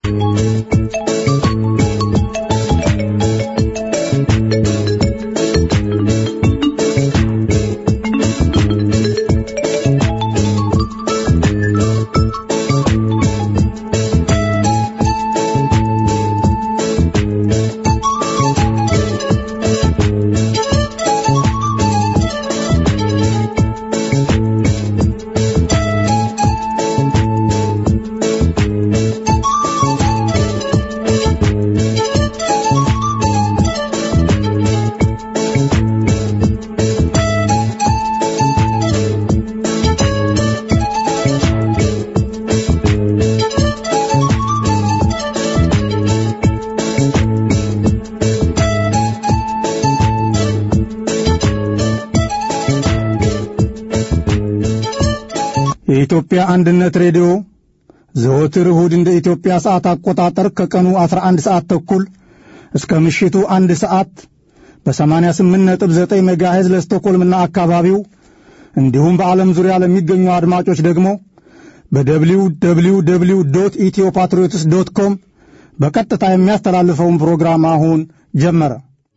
የኢትዮጵያ አንድነት ሬዲዮ ዘወትር እሁድ እንደ ኢትዮጵያ ሰዓት አቆጣጠር ከቀኑ 11 ሰዓት ተኩል እስከ ምሽቱ አንድ ሰዓት በ88.9 ሜጋሄዝ ለስቶኮልምና አካባቢው እንዲሁም በዓለም ዙሪያ ለሚገኙ አድማጮች ደግሞ በደብሊው ደብሊው ደብሊው ዶት ኢትዮ ፓትሪዮትስ ዶት ኮም በቀጥታ የሚያስተላልፈውን ፕሮግራም አሁን ጀመረ።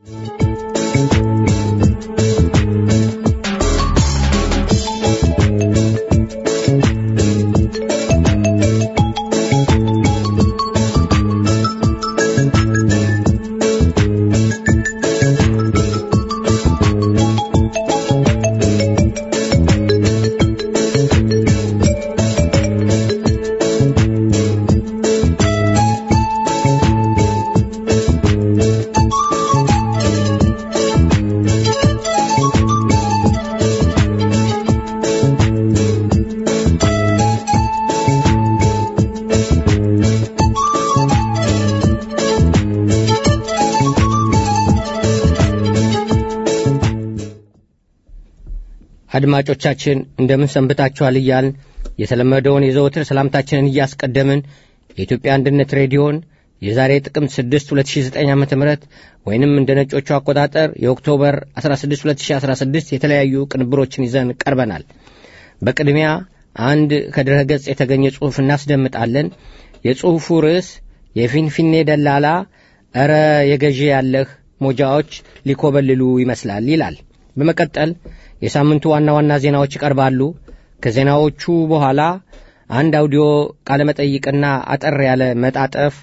አድማጮቻችን እንደምን ሰንብታችኋል እያልን የተለመደውን የዘወትር ሰላምታችንን እያስቀደምን የኢትዮጵያ አንድነት ሬዲዮን የዛሬ ጥቅምት 6 2009 ዓ ም ወይንም እንደ ነጮቹ አቆጣጠር የኦክቶበር 16 2016 የተለያዩ ቅንብሮችን ይዘን ቀርበናል በቅድሚያ አንድ ከድረ ገጽ የተገኘ ጽሑፍ እናስደምጣለን የጽሑፉ ርዕስ የፊንፊኔ ደላላ ኧረ የገዢ ያለህ ሞጃዎች ሊኮበልሉ ይመስላል ይላል በመቀጠል የሳምንቱ ዋና ዋና ዜናዎች ይቀርባሉ ከዜናዎቹ በኋላ አንድ አውዲዮ ቃለመጠይቅና አጠር ያለ መጣጠፍ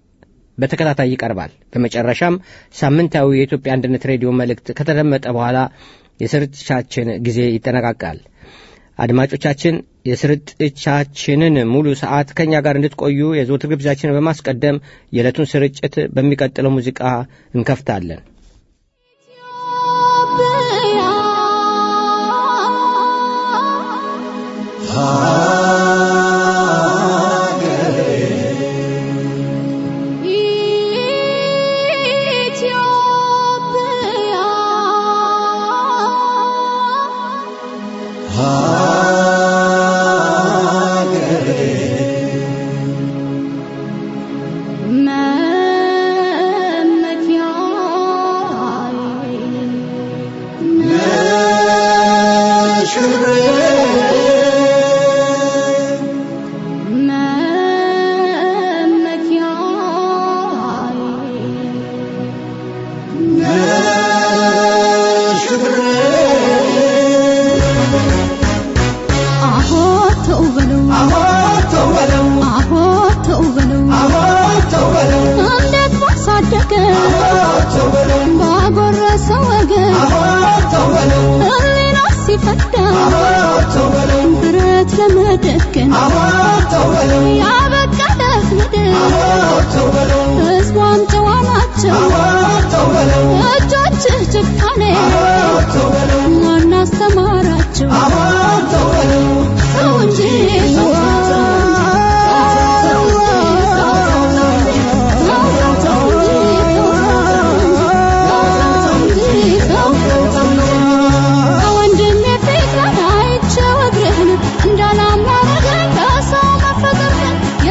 በተከታታይ ይቀርባል በመጨረሻም ሳምንታዊ የኢትዮጵያ አንድነት ሬዲዮ መልእክት ከተደመጠ በኋላ የስርጭታችን ጊዜ ይጠነቃቃል አድማጮቻችን የስርጭቻችንን ሙሉ ሰዓት ከእኛ ጋር እንድትቆዩ የዘወትር ግብዣችንን በማስቀደም የዕለቱን ስርጭት በሚቀጥለው ሙዚቃ እንከፍታለን እንዳላማረገኝ በሰው መፈጠር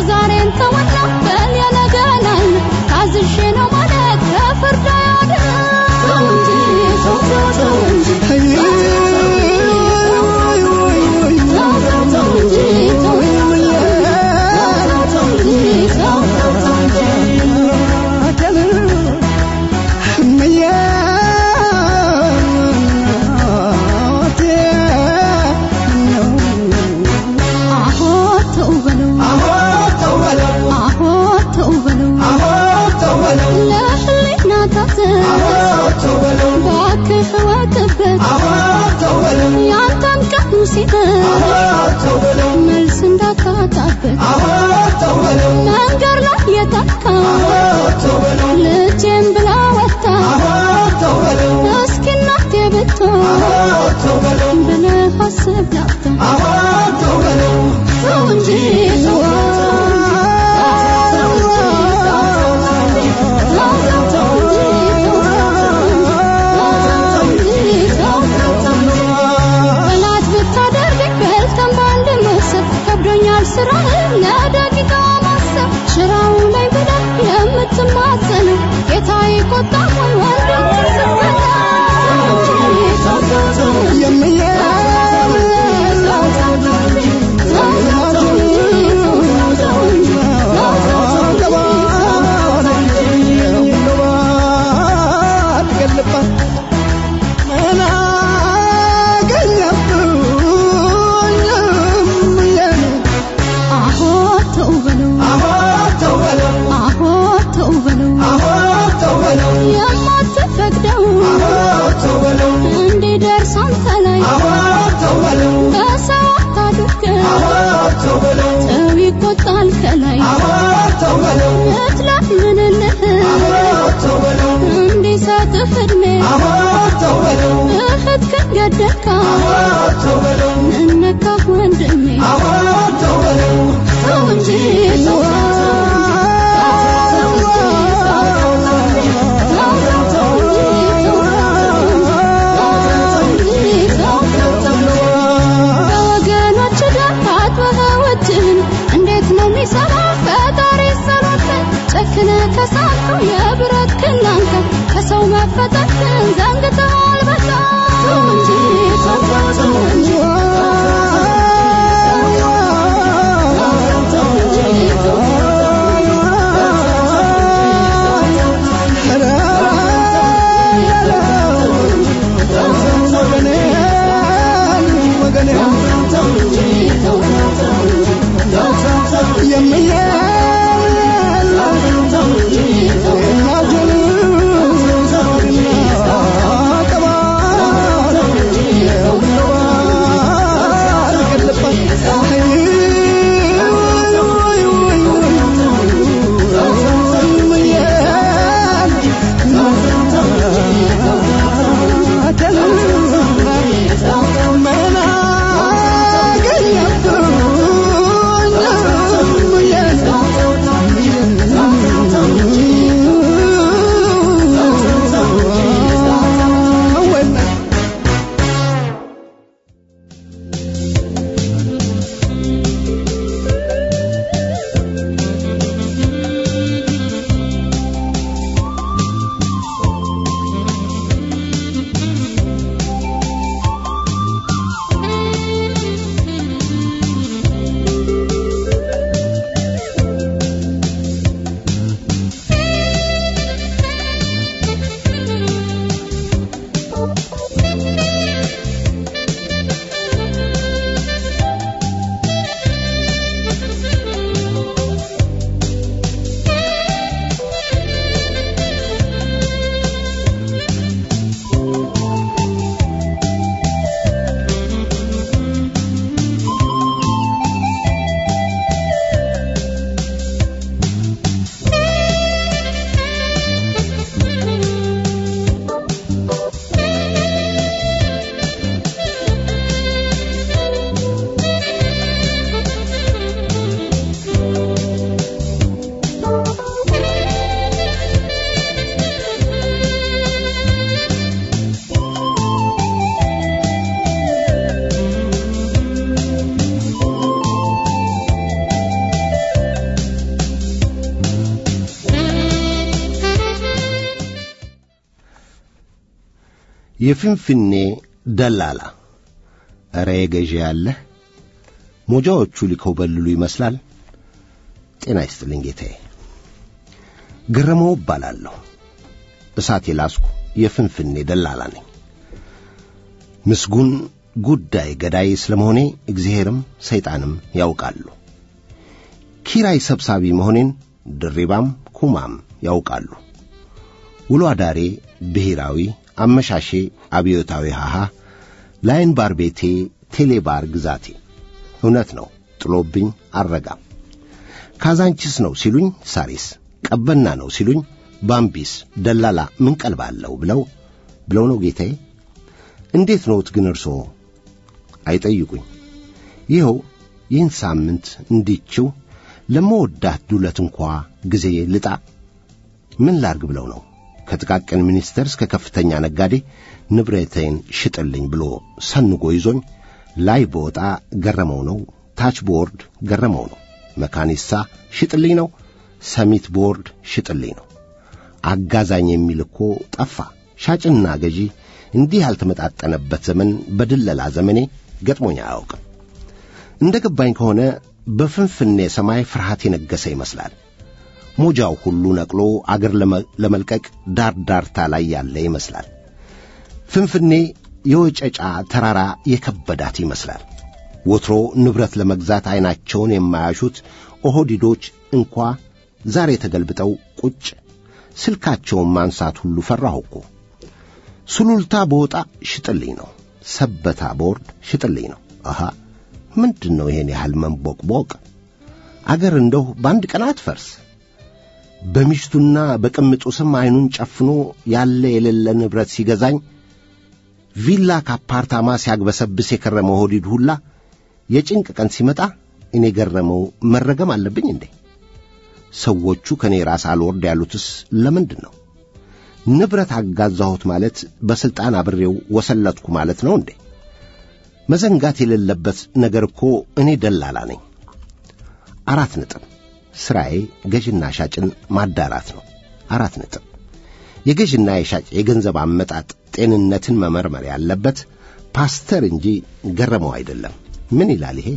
ሲነት መልስ እንዳታጣበት መንገድ ላይ የታካ ልጄን ብላ ወጣ እስኪ እናቴ ብትሆን ብለህ አስብ ላፍታ ተው እንጂ ተው ጠላት ብታደርግ በልተን በአንድ መሰብ ከብዶኛል ስራህ ለደቂቃ ማሰብ ሽራው ላይ ብለህ የምትማጸነው ጌታ ይቆጣ ሆይ ወንድ አሆ ተው በለው አሆ ተው በለው የማትፈቅደው እንዲደርስ አንተ ላይ በሰው አታድርገው ሰው ይቆጣል ከላይ እትለምንልህ እንዲሰጥህ ዕድሜ እህትህን ገደልካ እነካህ ወንድሜ ተው እንጂ ተው በወገኖች ደም ታጥበህ እጅህን እንዴት ነው የሚሰማ ፈጣሪ ሰሎትን ጨክነ ከሳትከው የብረት ክላንተ ከሰው መፈጠርን ዘንግተሃል በጣም ተው እንጂ ተው ተው እንጂ የፍንፍኔ ደላላ ኧረ የገዢ ያለህ ሞጃዎቹ ሊኮበልሉ ይመስላል። ጤና ይስጥልኝ ጌታዬ። ግረመው እባላለሁ። እሳት የላስኩ የፍንፍኔ ደላላ ነኝ። ምስጉን ጉዳይ ገዳይ ስለመሆኔ እግዚአብሔርም ሰይጣንም ያውቃሉ። ኪራይ ሰብሳቢ መሆኔን ድሪባም ኩማም ያውቃሉ። ውሎ አዳሬ ብሔራዊ፣ አመሻሼ አብዮታዊ ሃሃ፣ ላይን ባር ቤቴ ቴሌባር ግዛቴ እውነት ነው ጥሎብኝ አልረጋም። ካዛንቺስ ነው ሲሉኝ ሳሪስ፣ ቀበና ነው ሲሉኝ ባምቢስ፣ ደላላ ምን ቀልባለሁ ብለው ብለው ነው ጌታዬ። እንዴት ነውት ግን እርሶ አይጠይቁኝ። ይኸው ይህን ሳምንት እንዲችው ለመወዳት ዱለት እንኳ ጊዜ ልጣ ምን ላርግ ብለው ነው ከጥቃቅን ሚኒስቴር እስከ ከፍተኛ ነጋዴ ንብረቴን ሽጥልኝ ብሎ ሰንጎ ይዞኝ ላይ በወጣ ገረመው ነው፣ ታች ቦርድ ገረመው ነው፣ መካኒሳ ሽጥልኝ ነው፣ ሰሚት ቦርድ ሽጥልኝ ነው። አጋዛኝ የሚል እኮ ጠፋ። ሻጭና ገዢ እንዲህ ያልተመጣጠነበት ዘመን በድለላ ዘመኔ ገጥሞኝ አያውቅም። እንደ ገባኝ ከሆነ በፍንፍኔ ሰማይ ፍርሃት የነገሰ ይመስላል። ሞጃው ሁሉ ነቅሎ አገር ለመልቀቅ ዳር ዳርታ ላይ ያለ ይመስላል። ፍንፍኔ የወጨጫ ተራራ የከበዳት ይመስላል። ወትሮ ንብረት ለመግዛት ዐይናቸውን የማያሹት ኦሆዲዶች እንኳ ዛሬ ተገልብጠው ቁጭ ስልካቸውን ማንሳት ሁሉ ፈራሁ እኮ። ሱሉልታ በወጣ ሽጥልኝ ነው፣ ሰበታ ቦርድ ሽጥልኝ ነው። አሃ ምንድን ነው ይሄን ያህል መንቦቅቦቅ? አገር እንደው በአንድ ቀን አትፈርስ። በሚስቱና በቅምጡ ስም ዐይኑን ጨፍኖ ያለ የሌለ ንብረት ሲገዛኝ ቪላ ከአፓርታማ ሲያግበሰብስ የከረመ ሆዲድ ሁላ የጭንቅ ቀን ሲመጣ እኔ ገረመው መረገም አለብኝ እንዴ? ሰዎቹ ከእኔ ራስ አልወርድ ያሉትስ ለምንድን ነው? ንብረት አጋዛሁት ማለት በሥልጣን አብሬው ወሰለትኩ ማለት ነው እንዴ? መዘንጋት የሌለበት ነገር እኮ እኔ ደላላ ነኝ። አራት ነጥብ። ሥራዬ ገዥና ሻጭን ማዳራት ነው። አራት ነጥብ። የገዥና የሻጭ የገንዘብ አመጣጥ ጤንነትን መመርመር ያለበት ፓስተር እንጂ ገረመው አይደለም። ምን ይላል ይሄ?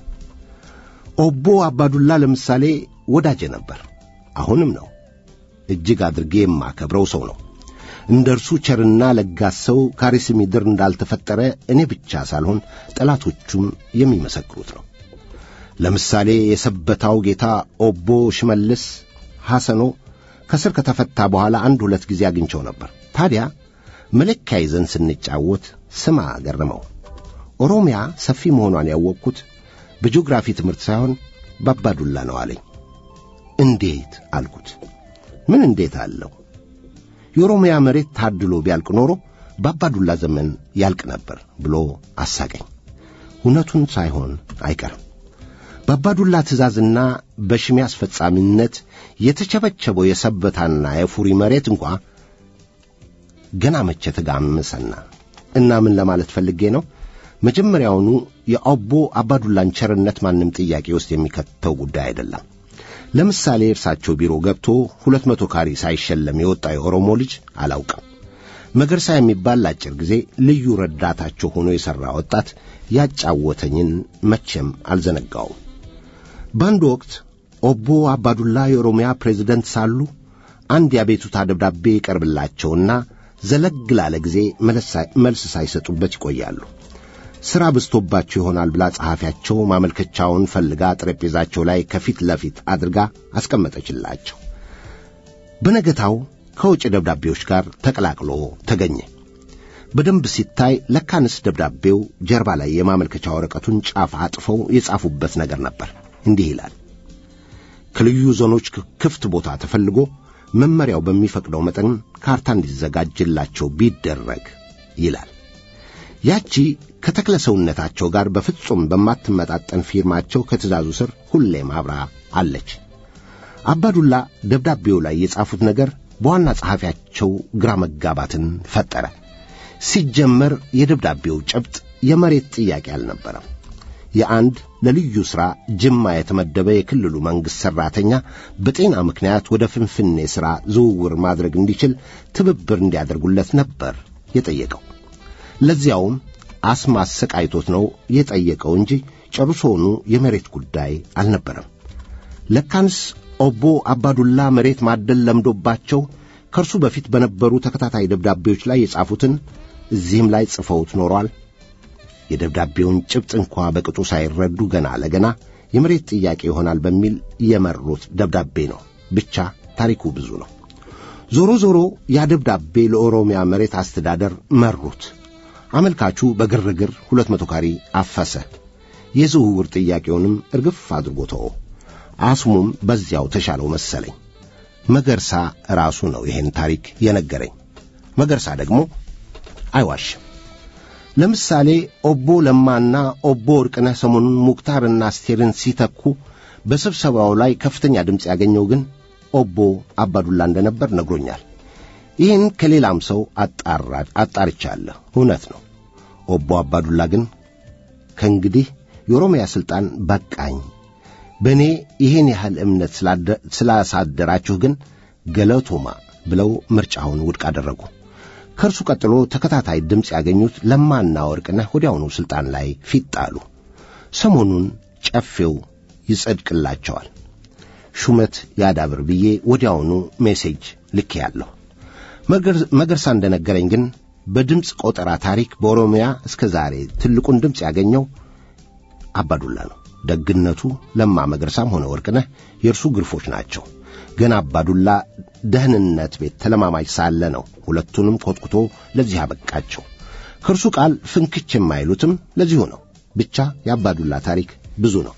ኦቦ አባዱላ ለምሳሌ ወዳጄ ነበር፣ አሁንም ነው። እጅግ አድርጌ የማከብረው ሰው ነው። እንደ እርሱ ቸርና ለጋስ ሰው ካሪስ ምድር እንዳልተፈጠረ እኔ ብቻ ሳልሆን ጠላቶቹም የሚመሰክሩት ነው። ለምሳሌ የሰበታው ጌታ ኦቦ ሽመልስ ሐሰኖ ከስር ከተፈታ በኋላ አንድ ሁለት ጊዜ አግኝቸው ነበር። ታዲያ መለኪያ ይዘን ስንጫወት ስማ ገረመው፣ ኦሮሚያ ሰፊ መሆኗን ያወቅኩት በጂኦግራፊ ትምህርት ሳይሆን በአባዱላ ነው አለኝ። እንዴት አልኩት። ምን እንዴት አለው? የኦሮሚያ መሬት ታድሎ ቢያልቅ ኖሮ በአባዱላ ዘመን ያልቅ ነበር ብሎ አሳቀኝ። እውነቱን ሳይሆን አይቀርም። በአባዱላ ትእዛዝና በሽሜ አስፈጻሚነት የተቸበቸበው የሰበታና የፉሪ መሬት እንኳ ገና መቼ ተጋመሰና እና ምን ለማለት ፈልጌ ነው? መጀመሪያውኑ የኦቦ አባዱላን ቸርነት ማንም ጥያቄ ውስጥ የሚከተው ጉዳይ አይደለም። ለምሳሌ እርሳቸው ቢሮ ገብቶ ሁለት መቶ ካሪ ሳይሸለም የወጣ የኦሮሞ ልጅ አላውቅም። መገርሳ የሚባል ለአጭር ጊዜ ልዩ ረዳታቸው ሆኖ የሠራ ወጣት ያጫወተኝን መቼም አልዘነጋውም። በአንድ ወቅት ኦቦ አባዱላ የኦሮሚያ ፕሬዝደንት ሳሉ አንድ የአቤቱታ ደብዳቤ ይቀርብላቸውና ዘለግ ላለ ጊዜ መልስ ሳይሰጡበት ይቆያሉ። ሥራ በዝቶባቸው ይሆናል ብላ ጸሐፊያቸው ማመልከቻውን ፈልጋ ጠረጴዛቸው ላይ ከፊት ለፊት አድርጋ አስቀመጠችላቸው። በነገታው ከውጭ ደብዳቤዎች ጋር ተቀላቅሎ ተገኘ። በደንብ ሲታይ ለካንስ ደብዳቤው ጀርባ ላይ የማመልከቻ ወረቀቱን ጫፍ አጥፈው የጻፉበት ነገር ነበር። እንዲህ ይላል። ከልዩ ዞኖች ክፍት ቦታ ተፈልጎ መመሪያው በሚፈቅደው መጠን ካርታ እንዲዘጋጅላቸው ቢደረግ ይላል። ያቺ ከተክለ ሰውነታቸው ጋር በፍጹም በማትመጣጠን ፊርማቸው ከትእዛዙ ስር ሁሌም አብራ አለች። አባዱላ ደብዳቤው ላይ የጻፉት ነገር በዋና ጸሐፊያቸው ግራ መጋባትን ፈጠረ። ሲጀመር የደብዳቤው ጭብጥ የመሬት ጥያቄ አልነበረም። የአንድ ለልዩ ሥራ ጅማ የተመደበ የክልሉ መንግሥት ሠራተኛ በጤና ምክንያት ወደ ፍንፍኔ ሥራ ዝውውር ማድረግ እንዲችል ትብብር እንዲያደርጉለት ነበር የጠየቀው። ለዚያውም አስማ አሰቃይቶት ነው የጠየቀው እንጂ ጨርሶውኑ የመሬት ጉዳይ አልነበረም። ለካንስ ኦቦ አባዱላ መሬት ማደል ለምዶባቸው ከእርሱ በፊት በነበሩ ተከታታይ ደብዳቤዎች ላይ የጻፉትን እዚህም ላይ ጽፈውት ኖሯል። የደብዳቤውን ጭብጥ እንኳ በቅጡ ሳይረዱ ገና ለገና የመሬት ጥያቄ ይሆናል በሚል የመሩት ደብዳቤ ነው። ብቻ ታሪኩ ብዙ ነው። ዞሮ ዞሮ ያ ደብዳቤ ለኦሮሚያ መሬት አስተዳደር መሩት። አመልካቹ በግርግር ሁለት መቶ ካሪ አፈሰ። የዝውውር ጥያቄውንም እርግፍ አድርጎ ተወ። አስሙም በዚያው ተሻለው መሰለኝ። መገርሳ ራሱ ነው ይሄን ታሪክ የነገረኝ። መገርሳ ደግሞ አይዋሽም። ለምሳሌ ኦቦ ለማና ኦቦ ወርቅነህ ሰሞኑን ሙክታርና አስቴርን ሲተኩ በስብሰባው ላይ ከፍተኛ ድምፅ ያገኘው ግን ኦቦ አባዱላ እንደነበር ነግሮኛል። ይህን ከሌላም ሰው አጣርቻለሁ። እውነት ነው። ኦቦ አባዱላ ግን ከእንግዲህ የኦሮሚያ ሥልጣን በቃኝ፣ በእኔ ይህን ያህል እምነት ስላሳደራችሁ ግን ገለቶማ ብለው ምርጫውን ውድቅ አደረጉ። ከእርሱ ቀጥሎ ተከታታይ ድምፅ ያገኙት ለማና ወርቅነህ ወዲያውኑ ሥልጣን ላይ ፊት ጣሉ። ሰሞኑን ጨፌው ይጸድቅላቸዋል፣ ሹመት ያዳብር ብዬ ወዲያውኑ ሜሴጅ ልኬ ያለሁ። መገርሳ እንደነገረኝ ግን በድምፅ ቆጠራ ታሪክ በኦሮሚያ እስከ ዛሬ ትልቁን ድምፅ ያገኘው አባዱላ ነው። ደግነቱ ለማ መገርሳም ሆነ ወርቅነህ የእርሱ ግርፎች ናቸው። ገና አባዱላ ደህንነት ቤት ተለማማጅ ሳለ ነው ሁለቱንም ኮትኩቶ ለዚህ አበቃቸው። ከእርሱ ቃል ፍንክች የማይሉትም ለዚሁ ነው። ብቻ የአባዱላ ታሪክ ብዙ ነው።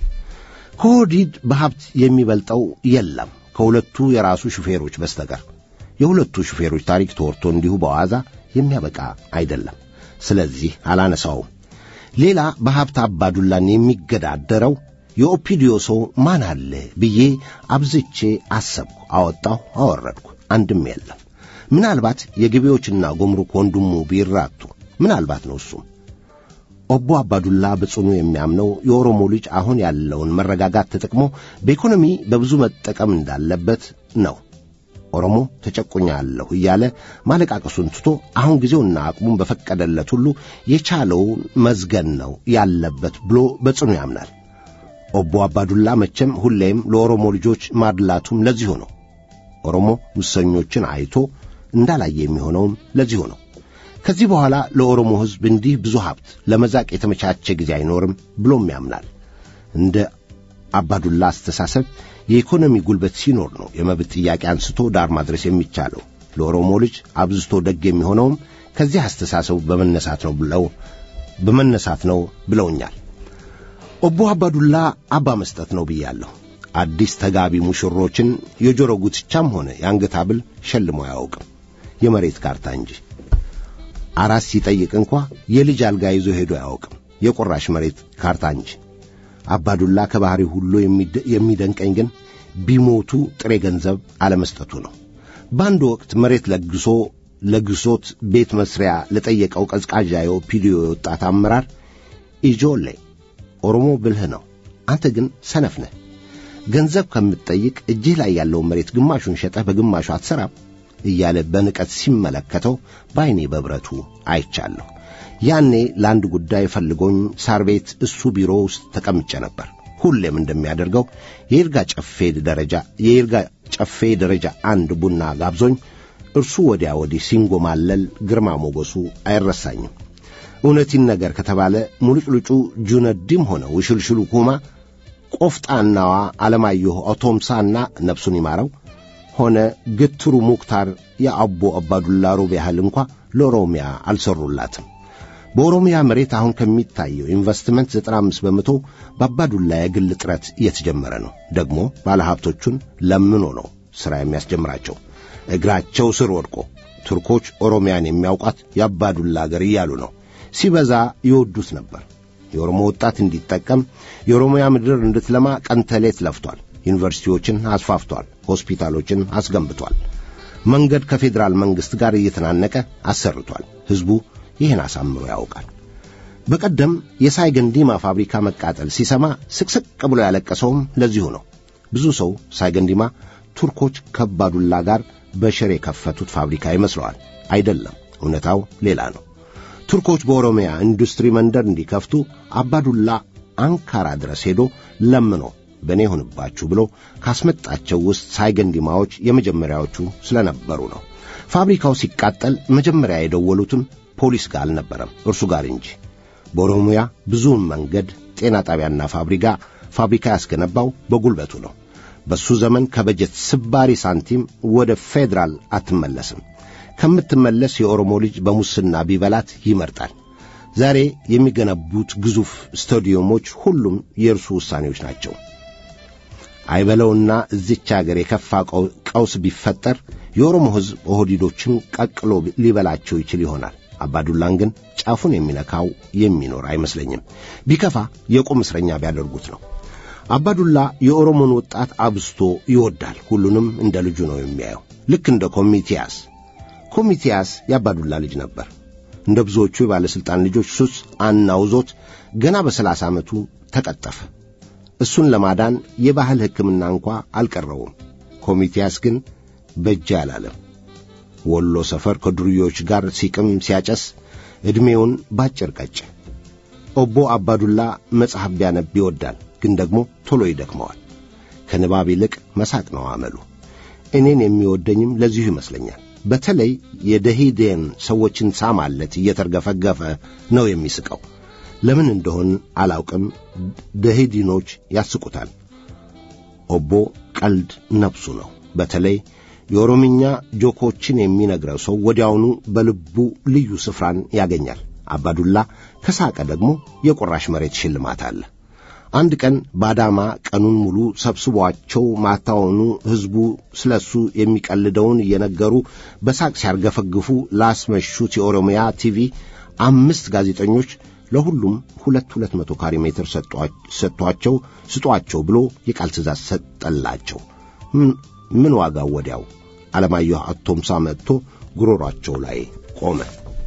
ከሆዲድ በሀብት የሚበልጠው የለም ከሁለቱ የራሱ ሹፌሮች በስተቀር። የሁለቱ ሹፌሮች ታሪክ ተወርቶ እንዲሁ በዋዛ የሚያበቃ አይደለም። ስለዚህ አላነሳውም። ሌላ በሀብት አባዱላን የሚገዳደረው የኦፒዲዮ ሰው ማን አለ ብዬ አብዝቼ አሰብኩ፣ አወጣሁ፣ አወረድኩ። አንድም የለም። ምናልባት የገቢዎችና ጉምሩክ ወንድሙ ቢራቱ ምናልባት ነው እሱም። ኦቦ አባዱላ በጽኑ የሚያምነው የኦሮሞ ልጅ አሁን ያለውን መረጋጋት ተጠቅሞ በኢኮኖሚ በብዙ መጠቀም እንዳለበት ነው። ኦሮሞ ተጨቁኛለሁ እያለ ማለቃቀሱን ትቶ አሁን ጊዜውና አቅሙን በፈቀደለት ሁሉ የቻለውን መዝገን ነው ያለበት ብሎ በጽኑ ያምናል። ኦቦ አባዱላ መቼም ሁሌም ለኦሮሞ ልጆች ማድላቱም ለዚሁ ነው። ኦሮሞ ሙሰኞችን አይቶ እንዳላየ የሚሆነውም ለዚሁ ነው። ከዚህ በኋላ ለኦሮሞ ሕዝብ እንዲህ ብዙ ሀብት ለመዛቅ የተመቻቸ ጊዜ አይኖርም ብሎም ያምናል። እንደ አባዱላ አስተሳሰብ የኢኮኖሚ ጉልበት ሲኖር ነው የመብት ጥያቄ አንስቶ ዳር ማድረስ የሚቻለው። ለኦሮሞ ልጅ አብዝቶ ደግ የሚሆነውም ከዚህ አስተሳሰቡ በመነሳት ነው ብለው በመነሳት ነው ብለውኛል። ኦቦ አባዱላ አባ መስጠት ነው ብያለሁ። አዲስ ተጋቢ ሙሽሮችን የጆሮ ጉትቻም ሆነ የአንገት ሐብል ሸልሞ አያውቅም፣ የመሬት ካርታ እንጂ። አራስ ሲጠይቅ እንኳ የልጅ አልጋ ይዞ ሄዶ አያውቅም፣ የቁራሽ መሬት ካርታ እንጂ። አባዱላ ከባሕሪ ሁሉ የሚደንቀኝ ግን ቢሞቱ ጥሬ ገንዘብ አለመስጠቱ ነው። በአንድ ወቅት መሬት ለግሶ ለግሶት ቤት መስሪያ ለጠየቀው ቀዝቃዣ የኦፒዲዮ የወጣት አመራር ኢጆሌ ኦሮሞ ብልህ ነው፣ አንተ ግን ሰነፍ ነህ። ገንዘብ ከምትጠይቅ እጅህ ላይ ያለውን መሬት ግማሹን ሸጠህ በግማሹ አትሰራም እያለ በንቀት ሲመለከተው በዐይኔ በብረቱ አይቻለሁ። ያኔ ለአንድ ጉዳይ ፈልጎኝ ሳር ቤት እሱ ቢሮ ውስጥ ተቀምጬ ነበር። ሁሌም እንደሚያደርገው የይርጋ ጨፌ ደረጃ የይርጋ ጨፌ ደረጃ አንድ ቡና ጋብዞኝ እርሱ ወዲያ ወዲህ ሲንጎማለል ግርማ ሞገሱ አይረሳኝም። እውነቲን ነገር ከተባለ ሙልጭልጩ ጁነዲም ሆነ ውሽልሽሉ ኩማ ቆፍጣናዋ ዓለማየሁ አውቶምሳና ነፍሱን ይማረው ሆነ ግትሩ ሙክታር የአቦ አባዱላ ሩብ ያህል እንኳ ለኦሮሚያ አልሰሩላትም። በኦሮሚያ መሬት አሁን ከሚታየው ኢንቨስትመንት 95 በመቶ በአባዱላ የግል ጥረት እየተጀመረ ነው። ደግሞ ባለሀብቶቹን ለምኖ ነው ሥራ የሚያስጀምራቸው እግራቸው ስር ወድቆ። ቱርኮች ኦሮሚያን የሚያውቋት የአባዱላ አገር እያሉ ነው። ሲበዛ ይወዱት ነበር። የኦሮሞ ወጣት እንዲጠቀም የኦሮሚያ ምድር እንድትለማ ቀንተሌት ለፍቷል። ዩኒቨርሲቲዎችን አስፋፍቷል። ሆስፒታሎችን አስገንብቷል። መንገድ ከፌዴራል መንግሥት ጋር እየተናነቀ አሰርቷል። ሕዝቡ ይህን አሳምሮ ያውቃል። በቀደም የሳይገንዲማ ፋብሪካ መቃጠል ሲሰማ ስቅስቅ ብሎ ያለቀሰውም ለዚሁ ነው። ብዙ ሰው ሳይገንዲማ ቱርኮች ከባዱላ ጋር በሽር የከፈቱት ፋብሪካ ይመስለዋል። አይደለም፣ እውነታው ሌላ ነው። ቱርኮች በኦሮሚያ ኢንዱስትሪ መንደር እንዲከፍቱ አባዱላ አንካራ ድረስ ሄዶ ለምኖ በእኔ ይሁንባችሁ ብሎ ካስመጣቸው ውስጥ ሳይገንዲማዎች የመጀመሪያዎቹ ስለነበሩ ነው። ፋብሪካው ሲቃጠል መጀመሪያ የደወሉትም ፖሊስ ጋር አልነበረም፣ እርሱ ጋር እንጂ። በኦሮሚያ ብዙውን መንገድ፣ ጤና ጣቢያና ፋብሪካ ፋብሪካ ያስገነባው በጉልበቱ ነው። በሱ ዘመን ከበጀት ስባሪ ሳንቲም ወደ ፌዴራል አትመለስም። ከምትመለስ የኦሮሞ ልጅ በሙስና ቢበላት ይመርጣል። ዛሬ የሚገነቡት ግዙፍ ስታዲየሞች ሁሉም የእርሱ ውሳኔዎች ናቸው። አይበለውና እዚች አገር የከፋ ቀውስ ቢፈጠር የኦሮሞ ሕዝብ ኦህዲዶችን ቀቅሎ ሊበላቸው ይችል ይሆናል። አባዱላን ግን ጫፉን የሚነካው የሚኖር አይመስለኝም። ቢከፋ የቁም እስረኛ ቢያደርጉት ነው። አባዱላ የኦሮሞን ወጣት አብዝቶ ይወዳል። ሁሉንም እንደ ልጁ ነው የሚያየው። ልክ እንደ ኮሚቲያስ። ኮሚቲያስ የአባዱላ ልጅ ነበር። እንደ ብዙዎቹ የባለሥልጣን ልጆች ሱስ አናውዞት ገና በሰላሳ ዓመቱ ተቀጠፈ። እሱን ለማዳን የባህል ሕክምና እንኳ አልቀረውም። ኮሚቲያስ ግን በእጅ አላለም። ወሎ ሰፈር ከዱርዮች ጋር ሲቅም ሲያጨስ ዕድሜውን ባጭር ቀጨ። ኦቦ አባዱላ መጽሐፍ ቢያነብ ይወዳል፣ ግን ደግሞ ቶሎ ይደክመዋል። ከንባብ ይልቅ መሳቅ ነው አመሉ። እኔን የሚወደኝም ለዚሁ ይመስለኛል። በተለይ የደሂዴን ሰዎችን ሳማለት እየተርገፈገፈ ነው የሚስቀው። ለምን እንደሆን አላውቅም። ደሂዲኖች ያስቁታል። ኦቦ ቀልድ ነፍሱ ነው። በተለይ የኦሮምኛ ጆኮችን የሚነግረው ሰው ወዲያውኑ በልቡ ልዩ ስፍራን ያገኛል። አባዱላ ከሳቀ ደግሞ የቁራሽ መሬት ሽልማት አለ። አንድ ቀን ባዳማ ቀኑን ሙሉ ሰብስቧቸው ማታውኑ ሕዝቡ ስለ እሱ የሚቀልደውን እየነገሩ በሳቅ ሲያርገፈግፉ ላስመሹት የኦሮሚያ ቲቪ አምስት ጋዜጠኞች ለሁሉም ሁለት ሁለት መቶ ካሬ ሜትር ሰጥቷቸው ስጧቸው ብሎ የቃል ትእዛዝ ሰጠላቸው። ምን ዋጋው ወዲያው አለማየሁ አቶምሳ መጥቶ ጉሮሯቸው ላይ ቆመ።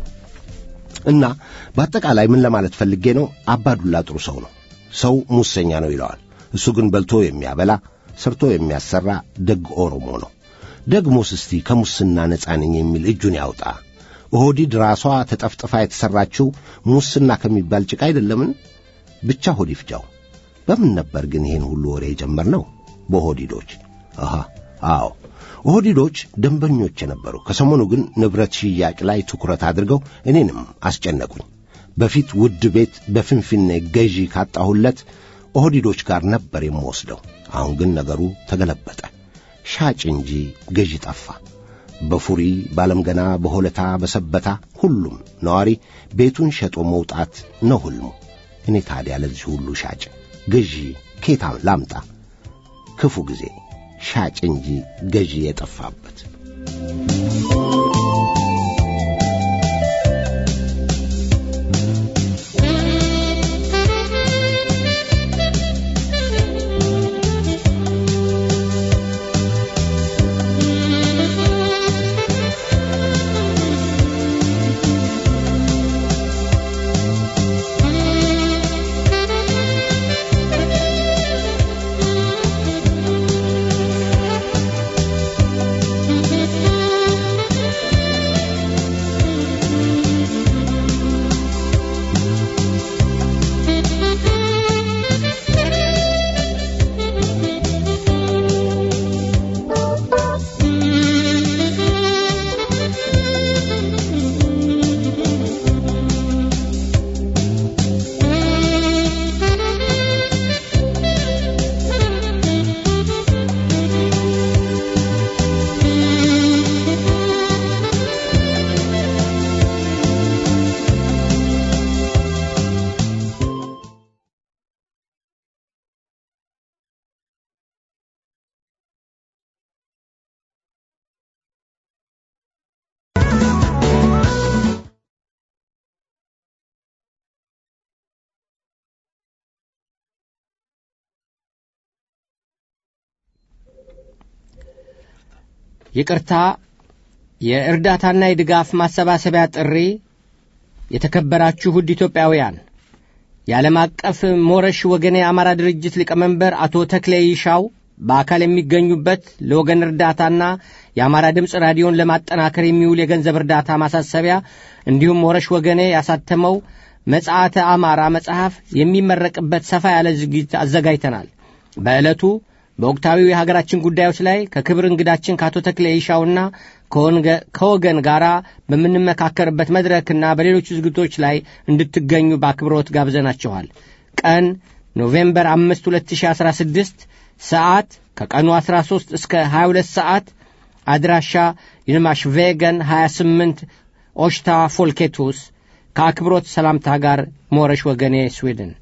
እና በአጠቃላይ ምን ለማለት ፈልጌ ነው፣ አባዱላ ጥሩ ሰው ነው። ሰው ሙሰኛ ነው ይለዋል። እሱ ግን በልቶ የሚያበላ ሰርቶ የሚያሰራ ደግ ኦሮሞ ነው። ደግሞስ እስቲ ከሙስና ነፃ ነኝ የሚል እጁን ያውጣ። ኦህዲድ ራሷ ተጠፍጥፋ የተሠራችው ሙስና ከሚባል ጭቃ አይደለምን? ብቻ ሆድ ይፍጃው። በምን ነበር ግን ይህን ሁሉ ወሬ የጀመርነው? በኦህዲዶች። አሃ አዎ ኦህዲዶች ደንበኞች የነበሩ። ከሰሞኑ ግን ንብረት ሽያጭ ላይ ትኩረት አድርገው እኔንም አስጨነቁኝ። በፊት ውድ ቤት በፍንፍኔ ገዢ ካጣሁለት ኦህዲዶች ጋር ነበር የምወስደው። አሁን ግን ነገሩ ተገለበጠ። ሻጭ እንጂ ገዢ ጠፋ። በፉሪ ባለምገና፣ በሆለታ፣ በሰበታ ሁሉም ነዋሪ ቤቱን ሸጦ መውጣት ነው ሕልሙ። እኔ ታዲያ ለዚህ ሁሉ ሻጭ ገዢ ኬታ ላምጣ? ክፉ ጊዜ ሻጭ እንጂ ገዢ የጠፋበት። ይቅርታ የእርዳታና የድጋፍ ማሰባሰቢያ ጥሪ የተከበራችሁ ውድ ኢትዮጵያውያን የዓለም አቀፍ ሞረሽ ወገኔ የአማራ ድርጅት ሊቀመንበር አቶ ተክሌ ይሻው በአካል የሚገኙበት ለወገን እርዳታና የአማራ ድምፅ ራዲዮን ለማጠናከር የሚውል የገንዘብ እርዳታ ማሳሰቢያ እንዲሁም ሞረሽ ወገኔ ያሳተመው መጽሐተ አማራ መጽሐፍ የሚመረቅበት ሰፋ ያለ ዝግጅት አዘጋጅተናል። በዕለቱ በወቅታዊ የሀገራችን ጉዳዮች ላይ ከክብር እንግዳችን ከአቶ ተክሌ ይሻውና ከወገን ጋር በምንመካከርበት መድረክና በሌሎች ዝግቶች ላይ እንድትገኙ በአክብሮት ጋብዘናችኋል። ቀን ኖቬምበር 5 2016 ሰዓት ከቀኑ 13 እስከ 22 ሰዓት አድራሻ ይንማሽ ቬገን 28 ኦሽታ ፎልኬቱስ ከአክብሮት ሰላምታ ጋር ሞረሽ ወገኔ ስዊድን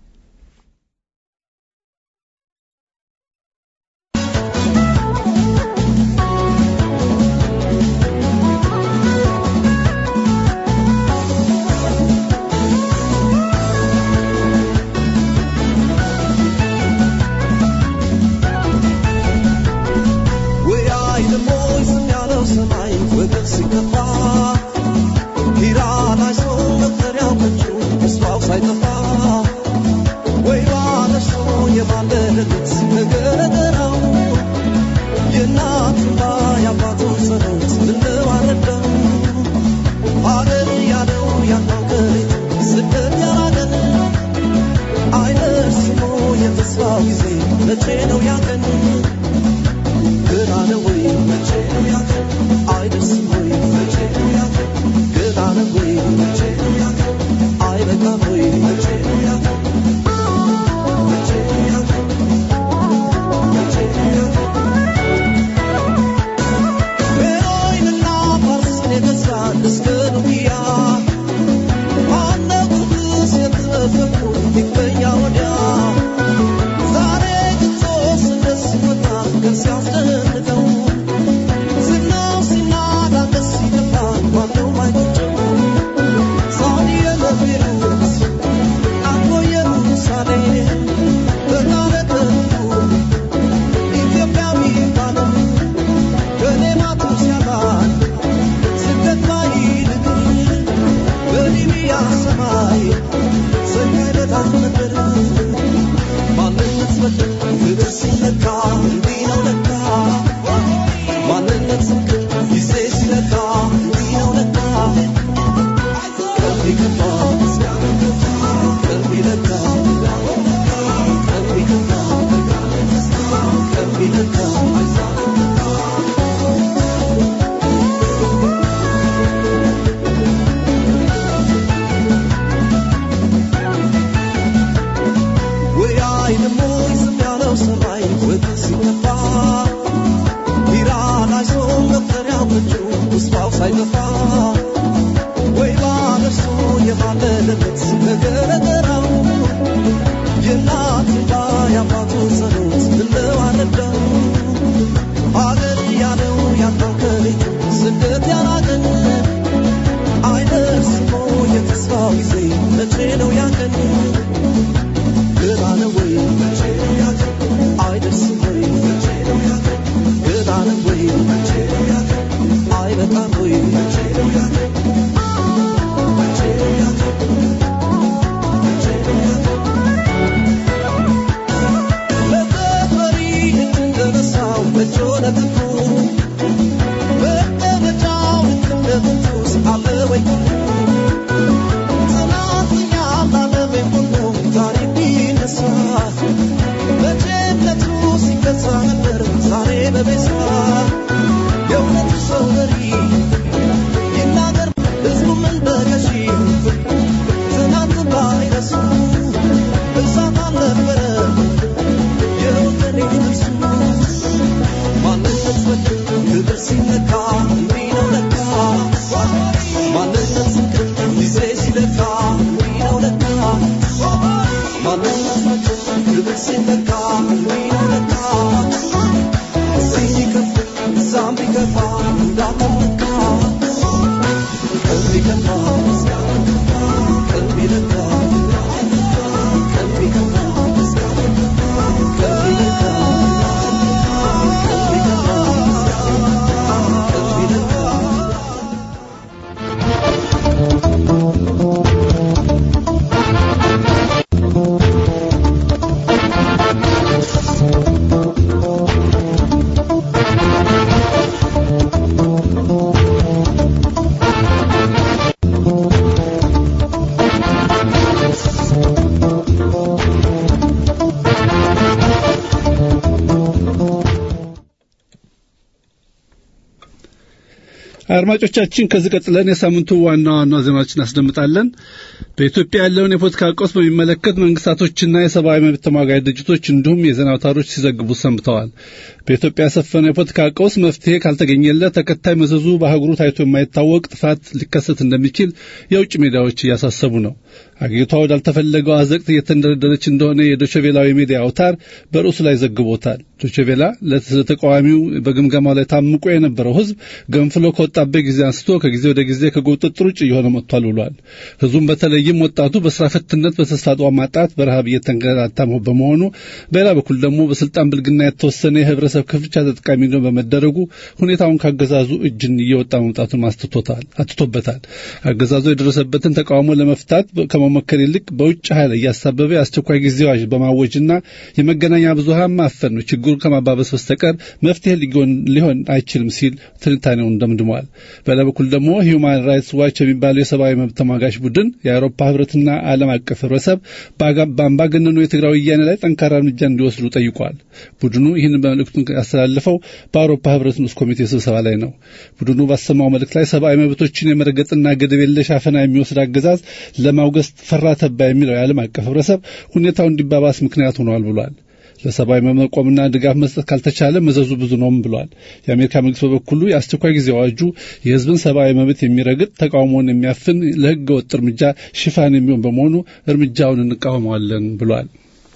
አድማጮቻችን ከዚህ ቀጥለን የሳምንቱ ዋና ዋና ዜናዎችን እናስደምጣለን። በኢትዮጵያ ያለውን የፖለቲካ ቀውስ በሚመለከት መንግስታቶችና የሰብአዊ መብት ተሟጋጅ ድርጅቶች እንዲሁም የዜና አውታሮች ሲዘግቡ ሰንብተዋል። በኢትዮጵያ የሰፈነው የፖለቲካ ቀውስ መፍትሄ ካልተገኘለት ተከታይ መዘዙ በአህጉሩ ታይቶ የማይታወቅ ጥፋት ሊከሰት እንደሚችል የውጭ ሚዲያዎች እያሳሰቡ ነው። አገሪቷ ወዳልተፈለገው አዘቅት እየተንደረደረች እንደሆነ የዶቸቬላዊ ሚዲያ አውታር በርዕሱ ላይ ዘግቦታል። ዶቸቬላ ለተቃዋሚው በግምገማው ላይ ታምቆ የነበረው ህዝብ ገንፍሎ ከወጣበት ጊዜ አንስቶ ከጊዜ ወደ ጊዜ ከቁጥጥር ውጭ እየሆነ መጥቷል ብሏል። ህዝቡም በተለይም ወጣቱ በስራ ፈትነት፣ በተስፋ ማጣት፣ በረሃብ እየተንገላታ በመሆኑ በሌላ በኩል ደግሞ በስልጣን ብልግና የተወሰነ የህብረተሰብ ክፍቻ ተጠቃሚ ነው በመደረጉ ሁኔታውን ካገዛዙ እጅን እየወጣ መምጣቱን አስትቶታል አትቶበታል። አገዛዙ የደረሰበትን ተቃውሞ ለመፍታት ከመሞከር ይልቅ በውጭ ኃይል እያሳበበ የአስቸኳይ ጊዜ አዋጅ በማወጅና የመገናኛ ብዙሃን ማፈን ነው ችግሩን ከማባበስ በስተቀር መፍትሄ ሊሆን አይችልም ሲል ትንታኔውን ደምድሟል። በሌላ በኩል ደግሞ ሂዩማን ራይትስ ዋች የሚባለው የሰብአዊ መብት ተሟጋች ቡድን የአውሮፓ ህብረትና ዓለም አቀፍ ህብረተሰብ በአምባገነኑ የትግራይ ወያኔ ላይ ጠንካራ እርምጃ እንዲወስዱ ጠይቋል። ቡድኑ ይህን መልእክቱን ያስተላልፈው በአውሮፓ ህብረት ንዑስ ኮሚቴ ስብሰባ ላይ ነው። ቡድኑ ባሰማው መልእክት ላይ ሰብአዊ መብቶችን የመረገጥና ገደብ የለሽ አፈና የሚወስድ አገዛዝ ለማውገዝ ፈራ ተባ የሚለው የዓለም አቀፍ ህብረተሰብ ሁኔታው እንዲባባስ ምክንያት ሆኗል ብሏል። ለሰብአዊ መቆምና ድጋፍ መስጠት ካልተቻለ መዘዙ ብዙ ነውም ብሏል። የአሜሪካ መንግስት በበኩሉ የአስቸኳይ ጊዜ አዋጁ የህዝብን ሰብአዊ መብት የሚረግጥ ተቃውሞውን የሚያፍን ለህገ ወጥ እርምጃ ሽፋን የሚሆን በመሆኑ እርምጃውን እንቃወመዋለን ብሏል።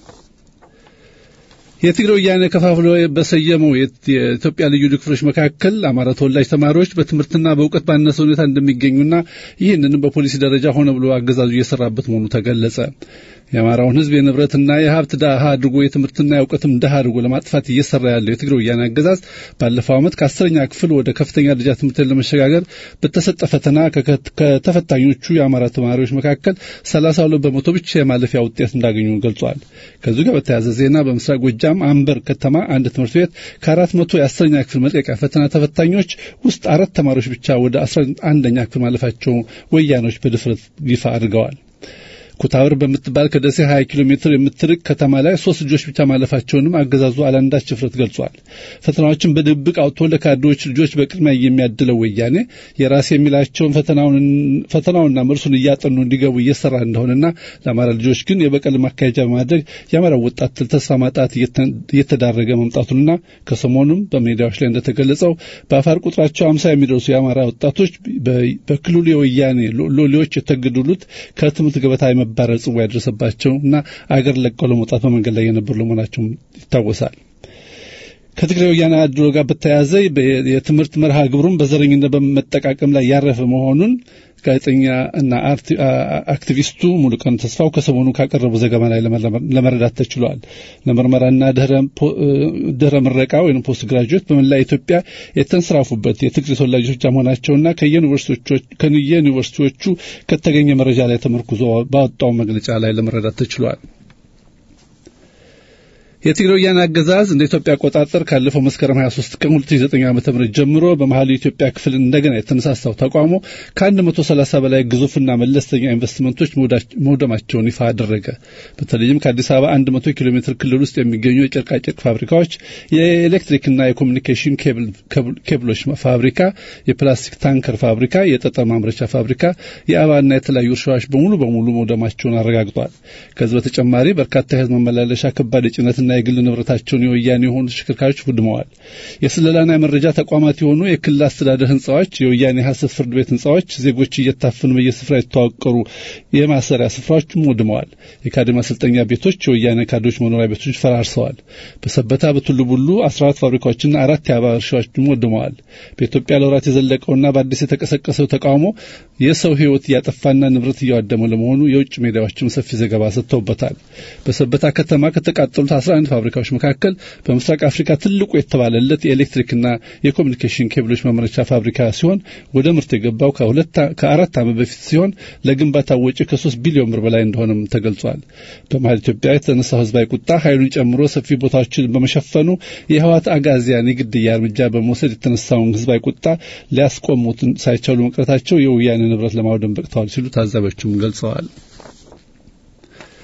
የትግራይ ወያኔ ከፋፍሎ በሰየመው የኢትዮጵያ ልዩ ልዩ ክፍሎች መካከል አማራ ተወላጅ ተማሪዎች በትምህርትና በእውቀት ባነሰ ሁኔታ እንደሚገኙና ይህንንም በፖሊሲ ደረጃ ሆነ ብሎ አገዛዙ እየሰራበት መሆኑ ተገለጸ። የአማራውን ህዝብ የንብረትና የሀብት ድሃ አድርጎ የትምህርትና የእውቀትም ድሃ አድርጎ ለማጥፋት እየሰራ ያለው የትግራይ ወያኔ አገዛዝ ባለፈው ዓመት ከአስረኛ ክፍል ወደ ከፍተኛ ደረጃ ትምህርት ለመሸጋገር በተሰጠ ፈተና ከተፈታኞቹ የአማራ ተማሪዎች መካከል ሰላሳ ሁለት በመቶ ብቻ የማለፊያ ውጤት እንዳገኙ ገልጿል። ከዚሁ ጋር በተያያዘ ዜና በምስራቅ ጎጃም አንበር ከተማ አንድ ትምህርት ቤት ከአራት መቶ የአስረኛ ክፍል መልቀቂያ ፈተና ተፈታኞች ውስጥ አራት ተማሪዎች ብቻ ወደ አስራ አንደኛ ክፍል ማለፋቸው ወያኖች በድፍረት ይፋ አድርገዋል። ኩታብር በምትባል ከደሴ 20 ኪሎ ሜትር የምትርቅ ከተማ ላይ ሶስት ልጆች ብቻ ማለፋቸውንም አገዛዙ አላንዳች ችፍረት ገልጿል። ፈተናዎችን በድብቅ አውጥቶ ለካድሬዎች ልጆች በቅድሚያ የሚያድለው ወያኔ የራስ የሚላቸውን ፈተናውና መልሱን እያጠኑ እንዲገቡ እየሰራ እንደሆነና ለአማራ ልጆች ግን የበቀል ማካሄጃ በማድረግ የአማራ ወጣት ተስፋ ማጣት እየተዳረገ መምጣቱንና ከሰሞኑም በሜዲያዎች ላይ እንደተገለጸው በአፋር ቁጥራቸው አምሳ የሚደርሱ የአማራ ወጣቶች በክልሉ የወያኔ ሎሌዎች የተገደሉት ከትምህርት ገበታ የመባረር ጽዋ ያደረሰባቸው እና አገር ለቀው ለመውጣት በመንገድ ላይ የነበሩ ለመሆናቸው ይታወሳል። ከትግራይ ወያኔ አድሎ ጋር በተያያዘ የትምህርት መርሃ ግብሩን በዘረኝነት በመጠቃቀም ላይ ያረፈ መሆኑን ጋዜጠኛ እና አክቲቪስቱ ሙሉቀን ተስፋው ከሰሞኑ ካቀረቡ ዘገባ ላይ ለመረዳት ተችሏል። ለምርመራና ድህረ ምረቃ ወይም ፖስት ግራጁዌት በመላ ኢትዮጵያ የተንሰራፉበት የትግሬ ተወላጆች መሆናቸውና ከየዩኒቨርሲቲዎቹ ከተገኘ መረጃ ላይ ተመርኩዞ ባወጣው መግለጫ ላይ ለመረዳት ተችሏል። የትግራይ ወያኔ አገዛዝ እንደ ኢትዮጵያ አቆጣጠር ካለፈው መስከረም 23 ቀን 2009 ዓ.ም ጀምሮ በመሀሉ የኢትዮጵያ ክፍል እንደገና የተነሳሳው ተቃውሞ ከ130 በላይ ግዙፍና መለስተኛ ኢንቨስትመንቶች መውደማቸውን ይፋ አደረገ። በተለይም ከአዲስ አበባ 100 ኪሎ ሜትር ክልል ውስጥ የሚገኙ የጨርቃጨርቅ ፋብሪካዎች፣ የኤሌክትሪክና የኮሚኒኬሽን ኬብሎች ፋብሪካ፣ የፕላስቲክ ታንከር ፋብሪካ፣ የጠጠር ማምረቻ ፋብሪካ፣ የአበባና የተለያዩ እርሻዎች በሙሉ በሙሉ መውደማቸውን አረጋግጧል። ከዚህ በተጨማሪ በርካታ የህዝብ መመላለሻ ከባድ የጭነትና የግል ንብረታቸውን የወያኔ የሆኑ ተሽከርካሪዎች ውድመዋል። የስለላና የመረጃ ተቋማት የሆኑ የክልል አስተዳደር ህንፃዎች፣ የወያኔ ሀሰት ፍርድ ቤት ህንፃዎች፣ ዜጎች እየታፈኑ በየስፍራ የተዋቀሩ የማሰሪያ ስፍራዎችም ውድመዋል። የካድሬ ማሰልጠኛ ቤቶች፣ የወያኔ ካድሬዎች መኖሪያ ቤቶች ፈራርሰዋል። በሰበታ በቱሉ ቡሉ 14 ፋብሪካዎችና አራት የአበባ እርሻዎችም ወድመዋል። በኢትዮጵያ ለወራት የዘለቀውና በአዲስ የተቀሰቀሰው ተቃውሞ የሰው ህይወት እያጠፋና ንብረት እያዋደመ ለመሆኑ የውጭ ሜዲያዎችም ሰፊ ዘገባ ሰጥተውበታል። በሰበታ ከተማ ከተቃጠሉት 11 ፋብሪካዎች መካከል በምስራቅ አፍሪካ ትልቁ የተባለለት የኤሌክትሪክና የኮሚኒኬሽን ኬብሎች ማምረቻ ፋብሪካ ሲሆን ወደ ምርት የገባው ከአራት ዓመት በፊት ሲሆን ለግንባታ ወጪ ከሶስት ቢሊዮን ብር በላይ እንደሆነም ተገልጿል። በመሀል ኢትዮጵያ የተነሳው ህዝባዊ ቁጣ ኃይሉን ጨምሮ ሰፊ ቦታዎችን በመሸፈኑ የህዋት አጋዚያን የግድያ እርምጃ በመውሰድ የተነሳውን ህዝባዊ ቁጣ ሊያስቆሙት ሳይቻሉ መቅረታቸው የወያኔ ንብረት ለማውደም በቅተዋል ሲሉ ታዛቢዎችም ገልጸዋል።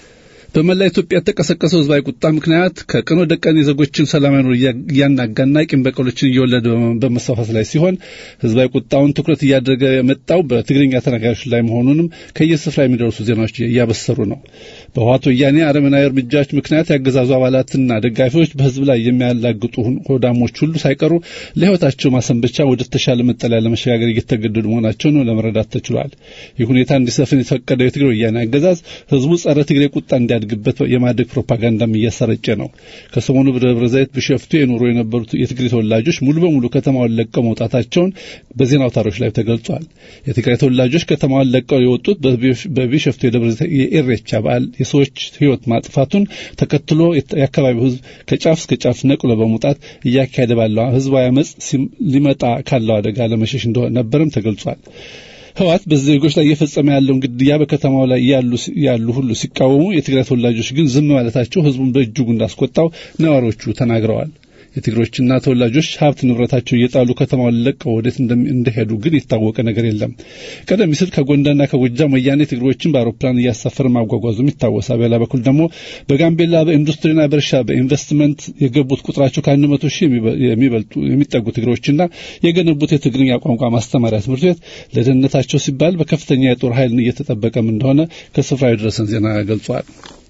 በመላ ኢትዮጵያ የተቀሰቀሰው ህዝባዊ ቁጣ ምክንያት ከቀን ወደ ቀን የዜጎችን ሰላማዊ ኑሮ እያናጋና ቂም በቀሎችን እየወለደ በመስፋፋት ላይ ሲሆን ህዝባዊ ቁጣውን ትኩረት እያደረገ የመጣው በትግርኛ ተናጋሪዎች ላይ መሆኑንም ከየስፍራ የሚደርሱ ዜናዎች እያበሰሩ ነው። በህወሓት ወያኔ አረመናዊ እርምጃዎች ምክንያት ያገዛዙ አባላትና ደጋፊዎች በህዝብ ላይ የሚያላግጡ ሆዳሞች ሁሉ ሳይቀሩ ለህይወታቸው ማሰንበቻ ወደ ተሻለ መጠለያ ለመሸጋገር እየተገደዱ መሆናቸውን ለመረዳት ተችሏል። ይህ ሁኔታ እንዲሰፍን የተፈቀደው የትግራይ ወያኔ አገዛዝ ህዝቡ ጸረ ትግሬ ቁጣ እንዲያድግበት የማድረግ ፕሮፓጋንዳም እያሰረጨ ነው። ከሰሞኑ በደብረ ዘይት ቢሸፍቱ የኖሩ የነበሩት የትግሬ ተወላጆች ሙሉ በሙሉ ከተማውን ለቀው መውጣታቸውን በዜና አውታሮች ላይ ተገልጿል። የትግራይ ተወላጆች ከተማውን ለቀው የወጡት በቢሸፍቱ የደብረ ዘይት የኢሬቻ በዓል የሰዎች ህይወት ማጥፋቱን ተከትሎ የአካባቢው ህዝብ ከጫፍ እስከ ጫፍ ነቅሎ በመውጣት እያካሄደ ባለው ህዝባዊ አመፅ ሊመጣ ካለው አደጋ ለመሸሽ እንደሆነ ነበርም ተገልጿል። ህወሓት በዜጎች ላይ እየፈጸመ ያለውን ግድያ በከተማው ላይ ያሉ ያሉ ሁሉ ሲቃወሙ፣ የትግራይ ተወላጆች ግን ዝም ማለታቸው ህዝቡን በእጅጉ እንዳስቆጣው ነዋሪዎቹ ተናግረዋል። የትግሮችና ተወላጆች ሀብት ንብረታቸው እየጣሉ ከተማውን ለቀው ወዴት እንደሄዱ ግን የታወቀ ነገር የለም። ቀደም ሲል ከጎንደርና ከጎጃም ወያኔ ትግሮችን በአውሮፕላን እያሳፈረ ማጓጓዙም ይታወሳል። በሌላ በኩል ደግሞ በጋምቤላ በኢንዱስትሪና በእርሻ በኢንቨስትመንት የገቡት ቁጥራቸው ከአንድ መቶ ሺህ የሚበልጡ የሚጠጉ ትግሮችና የገነቡት የትግርኛ ቋንቋ ማስተማሪያ ትምህርት ቤት ለደህንነታቸው ሲባል በከፍተኛ የጦር ኃይል እየተጠበቀም እንደሆነ ከስፍራው የደረሰን ዜና ገልጿል።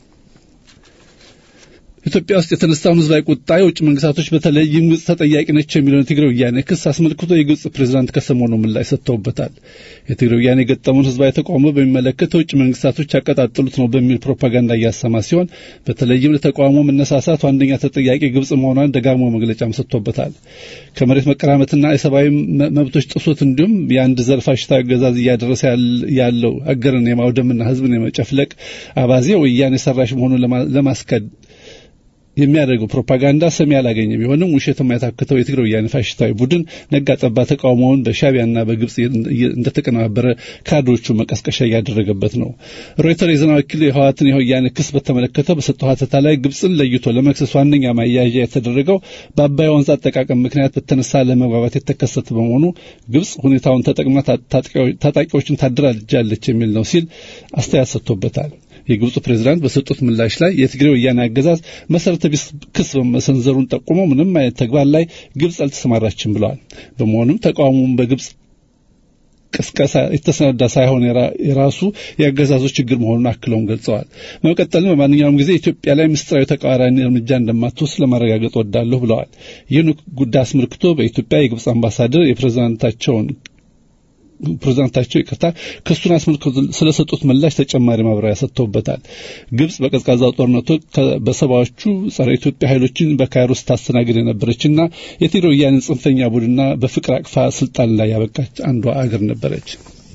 ኢትዮጵያ ውስጥ የተነሳውን ህዝባዊ ቁጣ የውጭ መንግስታቶች በተለይም ግብጽ ተጠያቂ ነች የሚለውን የትግራይ ወያኔ ክስ አስመልክቶ የግብጽ ፕሬዝዳንት ከሰሞኑ ምላሽ ሰጥተውበታል። የትግራይ ወያኔ የገጠመውን ህዝባዊ ተቃውሞ በሚመለከት የውጭ መንግስታቶች ያቀጣጠሉት ነው በሚል ፕሮፓጋንዳ እያሰማ ሲሆን በተለይም ለተቃውሞ መነሳሳት ዋነኛ ተጠያቂ ግብጽ መሆኗን ደጋግሞ መግለጫም ሰጥቶበታል። ከመሬት መቀራመትና የሰብአዊ መብቶች ጥሶት እንዲሁም የአንድ ዘር ፋሽስታዊ አገዛዝ እያደረሰ ያለው አገርን የማውደምና ህዝብን የመጨፍለቅ አባዜ ወያኔ ሰራሽ መሆኑን ለማስከድ የሚያደርገው ፕሮፓጋንዳ ሰሚ ያላገኘ ቢሆንም ውሸት የማይታክተው የትግራይ ወያኔ ፋሽስታዊ ቡድን ነጋ ጠባ ተቃውሞውን በሻቢያና በግብጽ እንደተቀነባበረ ካድሬዎቹ መቀስቀሻ እያደረገበት ነው። ሮይተር የዜና ወኪል የህወሓትን የወያኔ ክስ በተመለከተ በሰጠው ሀተታ ላይ ግብጽን ለይቶ ለመክሰስ ዋነኛ ማያያዣ የተደረገው በአባይ ወንዝ አጠቃቀም ምክንያት በተነሳ ለመግባባት የተከሰተ በመሆኑ ግብጽ ሁኔታውን ተጠቅማ ታጣቂዎችን ታደራጃለች የሚል ነው ሲል አስተያየት ሰጥቶበታል። የግብፁ ፕሬዝዳንት በሰጡት ምላሽ ላይ የትግራይ ወያኔ አገዛዝ መሰረተ ቢስ ክስ በመሰንዘሩን ጠቁመው ምንም አይነት ተግባር ላይ ግብጽ አልተሰማራችም ብለዋል። በመሆኑም ተቃውሞውን በግብጽ ቅስቀሳ የተሰናዳ ሳይሆን የራሱ የአገዛዙ ችግር መሆኑን አክለውም ገልጸዋል። በመቀጠልም በማንኛውም ጊዜ ኢትዮጵያ ላይ ምስጢራዊ ተቃራኒ እርምጃ እንደማትወስድ ለማረጋገጥ ወዳለሁ ብለዋል። ይህን ጉዳይ አስመልክቶ በኢትዮጵያ የግብጽ አምባሳደር የፕሬዝዳንታቸውን ፕሬዝዳንታቸው ይቅርታ ክሱን አስመልክቶ ስለሰጡት ምላሽ ተጨማሪ ማብራሪያ ሰጥተውበታል። ግብጽ በቀዝቃዛው ጦርነቱ በሰባዎቹ ጸረ ኢትዮጵያ ኃይሎችን በካይሮ ስታስተናግድ የነበረችና የትግራይ ወያኔን ጽንፈኛ ቡድንና በፍቅር አቅፋ ስልጣን ላይ ያበቃች አንዷ አገር ነበረች።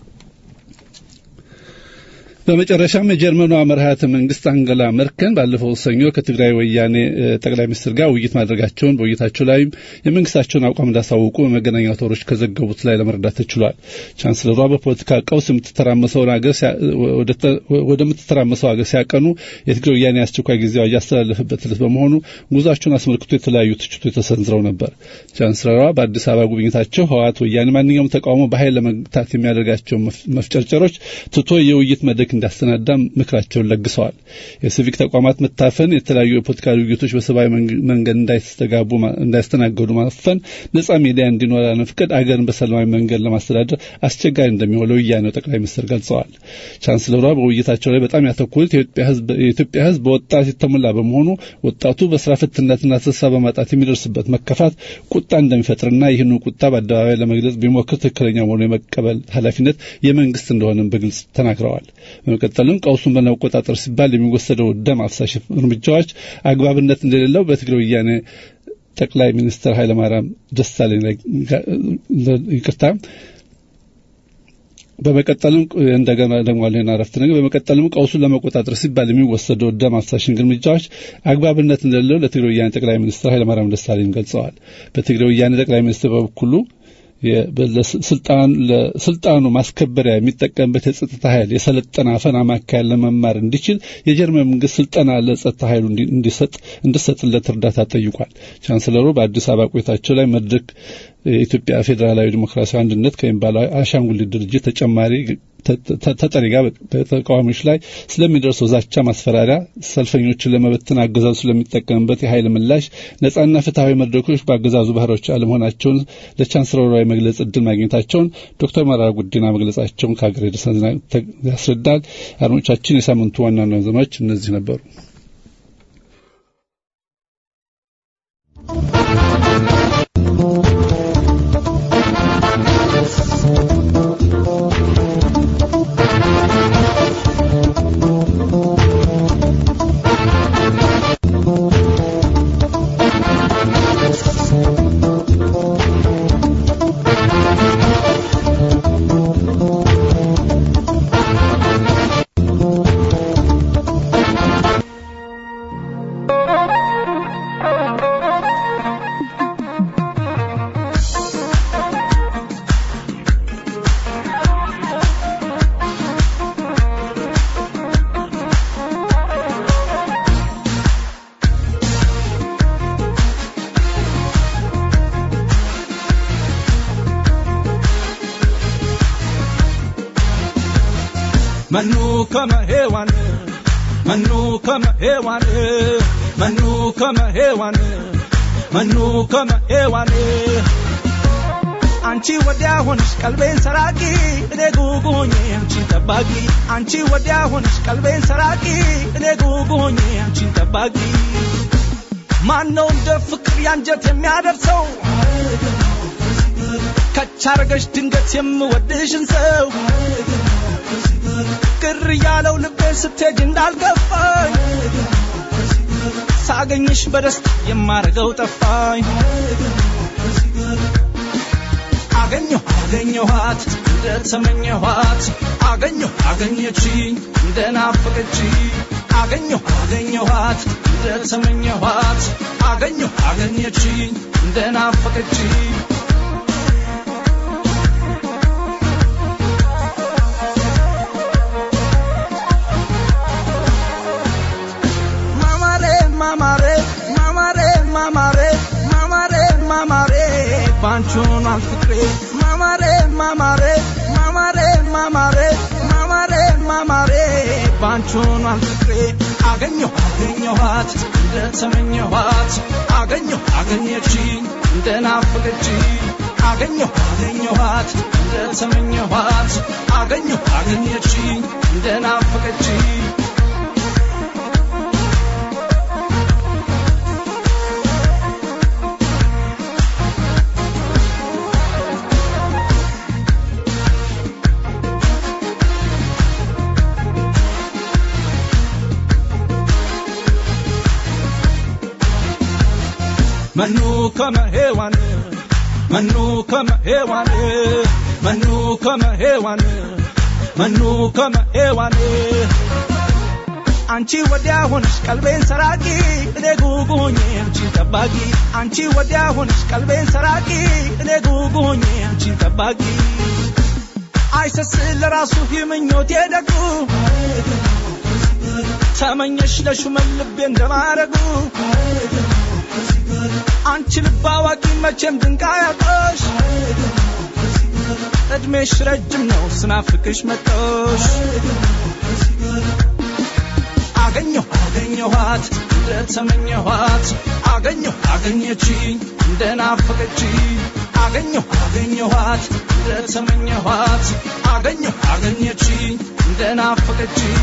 በመጨረሻም የጀርመኗ መርሃተ መንግስት አንገላ መርከን ባለፈው ሰኞ ከትግራይ ወያኔ ጠቅላይ ሚኒስትር ጋር ውይይት ማድረጋቸውን በውይይታቸው ላይም የመንግስታቸውን አቋም እንዳሳወቁ በመገናኛ አውታሮች ከዘገቡት ላይ ለመረዳት ተችሏል። ቻንስለሯ በፖለቲካ ቀውስ የምትተራመሰውን ሀገር ወደምትተራመሰው ሀገር ሲያቀኑ የትግራይ ወያኔ አስቸኳይ ጊዜ አዋጅ ያስተላለፈበት ዕለት በመሆኑ ጉዟቸውን አስመልክቶ የተለያዩ ትችቶች ተሰንዝረው ነበር። ቻንስለሯ በአዲስ አበባ ጉብኝታቸው ህወሓት ወያኔ ማንኛውም ተቃውሞ በኃይል ለመግታት የሚያደርጋቸው መፍጨርጨሮች ትቶ የውይይት መድረክ እንዳስተናዳ ምክራቸውን ለግሰዋል። የሲቪክ ተቋማት መታፈን፣ የተለያዩ የፖለቲካ ውይይቶች በሰብአዊ መንገድ እንዳይስተጋቡ እንዳይስተናገዱ ማፈን፣ ነጻ ሚዲያ እንዲኖር ለመፍቀድ አገርን በሰላማዊ መንገድ ለማስተዳደር አስቸጋሪ እንደሚሆን ለወያኔው ጠቅላይ ሚኒስትር ገልጸዋል። ቻንስለሯ በውይይታቸው ላይ በጣም ያተኮሩት የኢትዮጵያ ሕዝብ በወጣት የተሞላ በመሆኑ ወጣቱ በስራ ፍትነትና ተስፋ በማጣት የሚደርስበት መከፋት ቁጣ እንደሚፈጥርና ይህን ቁጣ በአደባባይ ለመግለጽ ቢሞክር ትክክለኛ መሆኑ የመቀበል ኃላፊነት የመንግስት እንደሆነም በግልጽ ተናግረዋል። በመቀጠልም ቀውሱን በመቆጣጠር ሲባል የሚወሰደው ደም አፍሳሽ እርምጃዎች አግባብነት እንደሌለው በትግራይ ወያኔ ጠቅላይ ሚኒስትር ኃይለማርያም ደሳለኝ ይቅርታ በመቀጠልም እንደገና ደግሞ አለና አረፍት ነገር በመቀጠልም ቀውሱን ለመቆጣጠር ሲባል የሚወሰደው ደም አፍሳሽ እርምጃዎች አግባብነት እንደሌለው ለትግራይ ወያኔ ጠቅላይ ሚኒስትር ኃይለማርያም ደሳለኝ ገልጸዋል። በትግራይ ወያኔ ጠቅላይ ሚኒስትር በበኩሉ ለስልጣኑ ማስከበሪያ የሚጠቀምበት የጸጥታ ኃይል የሰለጠነ አፈና ማካሄድ ለመማር እንዲችል የጀርመን መንግስት ስልጠና ለጸጥታ ኃይሉ እንዲሰጥ እንዲሰጥለት እርዳታ ጠይቋል። ቻንስለሩ በአዲስ አበባ ቆይታቸው ላይ መድረክ የኢትዮጵያ ፌዴራላዊ ዲሞክራሲያዊ አንድነት ከሚባለው አሻንጉሊት ድርጅት ተጨማሪ ተጠሪ ጋር በተቃዋሚዎች ላይ ስለሚደርሰው ዛቻ፣ ማስፈራሪያ፣ ሰልፈኞችን ለመበተን አገዛዙ ስለሚጠቀምበት የኃይል ምላሽ ነጻና ፍትሐዊ መድረኮች በአገዛዙ ባህሮች አለመሆናቸውን ለቻንስለሯ የመግለጽ እድል ማግኘታቸውን ዶክተር መረራ ጉዲና መግለጻቸውን ከሀገር የደረሰን ዜና ያስረዳል። አድማጮቻችን፣ የሳምንቱ ዋና ዋና ዜናዎች እነዚህ ነበሩ። Manu kama hewan Manu kama hewan Manu kama hewan Manu kama hewan አንቺ ወዲያ ሆንሽ ቀልቤን ሰራቂ እኔ ጉጉ ሆኜ አንቺን ጠባቂ አንቺ ወዲያ ሆንሽ ቀልቤን ሰራቂ እኔ ጉጉ ሆኜ አንቺን ጠባቂ ማነው እንደ ፍቅር ያንጀት የሚያደርሰው ከቻረገሽ ድንገት የምወድሽን ሰው ቅር ያለው ልቤ ስትሄጅ እንዳልገፋኝ ሳገኝሽ በደስታ የማረገው ጠፋኝ አገኘሁ አገኘኋት እንደተመኘኋት አገኘሁ አገኘችኝ እንደናፈቀች አገኘሁ አገኘኋት እንደተመኘኋት አገኘሁ አገኘችኝ እንደናፈቀች ማማሬ ማማሬ ማማሬ ማማሬ ማማሬ ማማሬ ባንቺ ሆኗል ፍቅሬ ማማሬ ማማሬ ማማሬ ማማሬ ማማሬ ማማሬ ባንቺ ሆኗል ፍቅሬ አገኘሁ አገኘኋት እንደተመኘኋት አገኘሁ አገኘችኝ እንደናፈቀችኝ አገኘሁ አገኘኋት እንደተመኘኋት አገኘሁ አገኘችኝ እንደናፈቀችኝ Manu kama hewan Manu kama hewan Manu kama hewan Manu kama hewan አንቺ ወዲያ ሆንሽ ቀልቤን ሰራቂ እኔ ጉጉ ሆኜ አንቺን ጠባቂ አንቺ ወዲያ ሆንሽ ቀልቤን ሰራቂ እኔ ጉጉ ሆኜ አንቺን ጠባቂ አይሰስል ለራሱ ምኞቴ ደጉ ተመኘሽ ለሹመን ልቤ እንደማረጉ አንቺ ልብ አዋቂ መቼም ድንቅ አያጣሽ እድሜሽ ረጅም ነው ስናፍቅሽ መጣሽ አገኘሁ አገኘኋት እንደተመኘኋት አገኘሁ አገኘችኝ እንደናፈቀችኝ አገኘሁ አገኘኋት እንደተመኘኋት አገኘሁ አገኘችኝ እንደናፈቀችኝ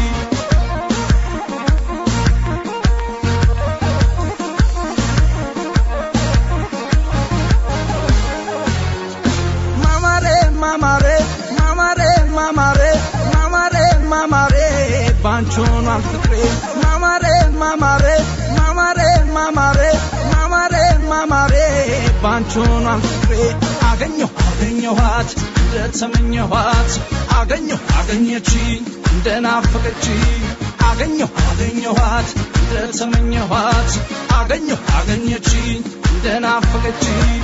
ማማሬ ማማሬ ማማሬ ማማሬ ማማሬ ማማሬ ባንቺ ሆኗል ፍቅሬ ማማሬ ማማሬ ማማሬ ማማሬ ማማሬ ማማሬ ባንቺ ሆኗል ፍቅሬ አገኘሁ አገኘኋት እንደተመኘኋት አገኘሁ አገኘችኝ እንደናፈቀችኝ አገኘሁ አገኘኋት እንደተመኘኋት አገኘሁ አገኘችኝ እንደናፈቀችኝ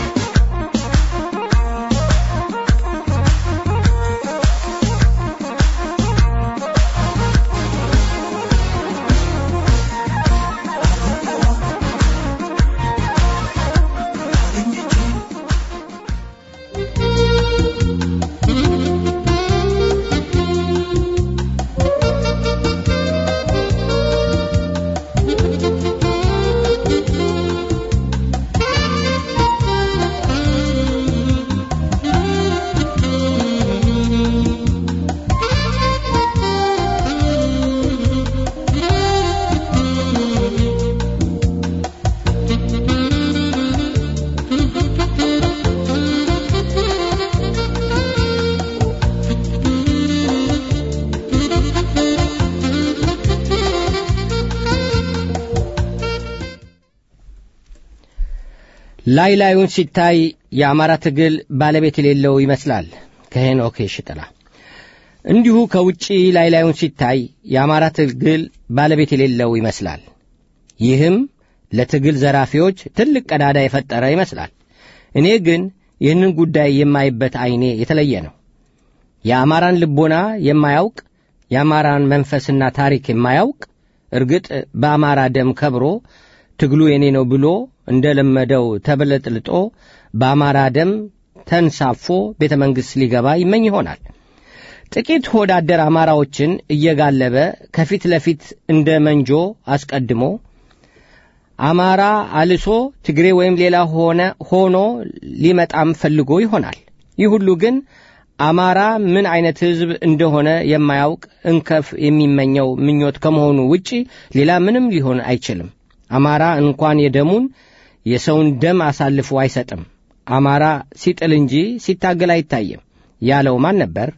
ላይ ላዩን ሲታይ የአማራ ትግል ባለቤት የሌለው ይመስላል ከሄኖክ ሽጥላ። እንዲሁ ከውጪ ላይ ላዩን ሲታይ የአማራ ትግል ባለቤት የሌለው ይመስላል። ይህም ለትግል ዘራፊዎች ትልቅ ቀዳዳ የፈጠረ ይመስላል። እኔ ግን ይህንን ጉዳይ የማይበት ዐይኔ የተለየ ነው። የአማራን ልቦና የማያውቅ የአማራን መንፈስና ታሪክ የማያውቅ እርግጥ በአማራ ደም ከብሮ ትግሉ የኔ ነው ብሎ እንደ ለመደው ተበለጥልጦ በአማራ ደም ተንሳፎ ቤተ መንግሥት ሊገባ ይመኝ ይሆናል። ጥቂት ሆዳደር አማራዎችን እየጋለበ ከፊት ለፊት እንደ መንጆ አስቀድሞ አማራ አልሶ ትግሬ ወይም ሌላ ሆነ ሆኖ ሊመጣም ፈልጎ ይሆናል። ይህ ሁሉ ግን አማራ ምን አይነት ሕዝብ እንደሆነ የማያውቅ እንከፍ የሚመኘው ምኞት ከመሆኑ ውጪ ሌላ ምንም ሊሆን አይችልም። አማራ እንኳን የደሙን የሰውን ደም አሳልፎ አይሰጥም። አማራ ሲጥል እንጂ ሲታገል አይታይም ያለው ማን ነበር?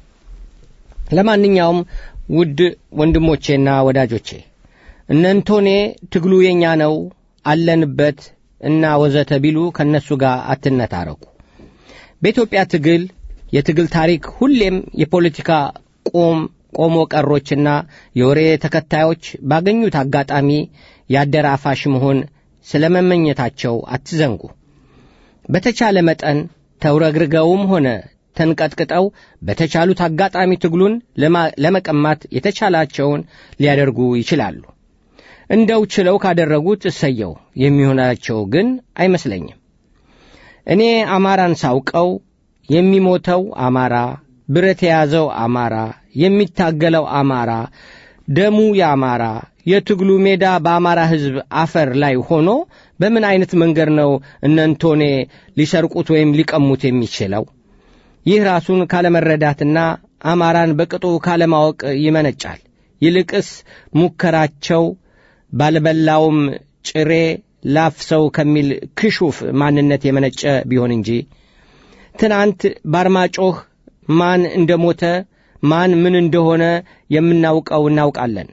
ለማንኛውም ውድ ወንድሞቼና ወዳጆቼ እነንቶኔ ትግሉ የኛ ነው አለንበት እና ወዘተ ቢሉ ከእነሱ ጋር አትነታረኩ። በኢትዮጵያ ትግል የትግል ታሪክ ሁሌም የፖለቲካ ቆም ቆሞ ቀሮችና የወሬ ተከታዮች ባገኙት አጋጣሚ ያደረ አፋሽ መሆን ስለ መመኘታቸው አትዘንጉ። በተቻለ መጠን ተውረግርገውም ሆነ ተንቀጥቅጠው በተቻሉት አጋጣሚ ትግሉን ለመቀማት የተቻላቸውን ሊያደርጉ ይችላሉ። እንደው ችለው ካደረጉት እሰየው፣ የሚሆናቸው ግን አይመስለኝም። እኔ አማራን ሳውቀው የሚሞተው አማራ፣ ብረት የያዘው አማራ፣ የሚታገለው አማራ፣ ደሙ የአማራ፣ የትግሉ ሜዳ በአማራ ሕዝብ አፈር ላይ ሆኖ በምን አይነት መንገድ ነው እነንቶኔ ሊሰርቁት ወይም ሊቀሙት የሚችለው? ይህ ራሱን ካለመረዳትና አማራን በቅጡ ካለማወቅ ይመነጫል። ይልቅስ ሙከራቸው ባልበላውም ጭሬ ላፍሰው ከሚል ክሹፍ ማንነት የመነጨ ቢሆን እንጂ ትናንት ባርማጮህ ማን እንደ ሞተ ማን ምን እንደሆነ የምናውቀው እናውቃለን።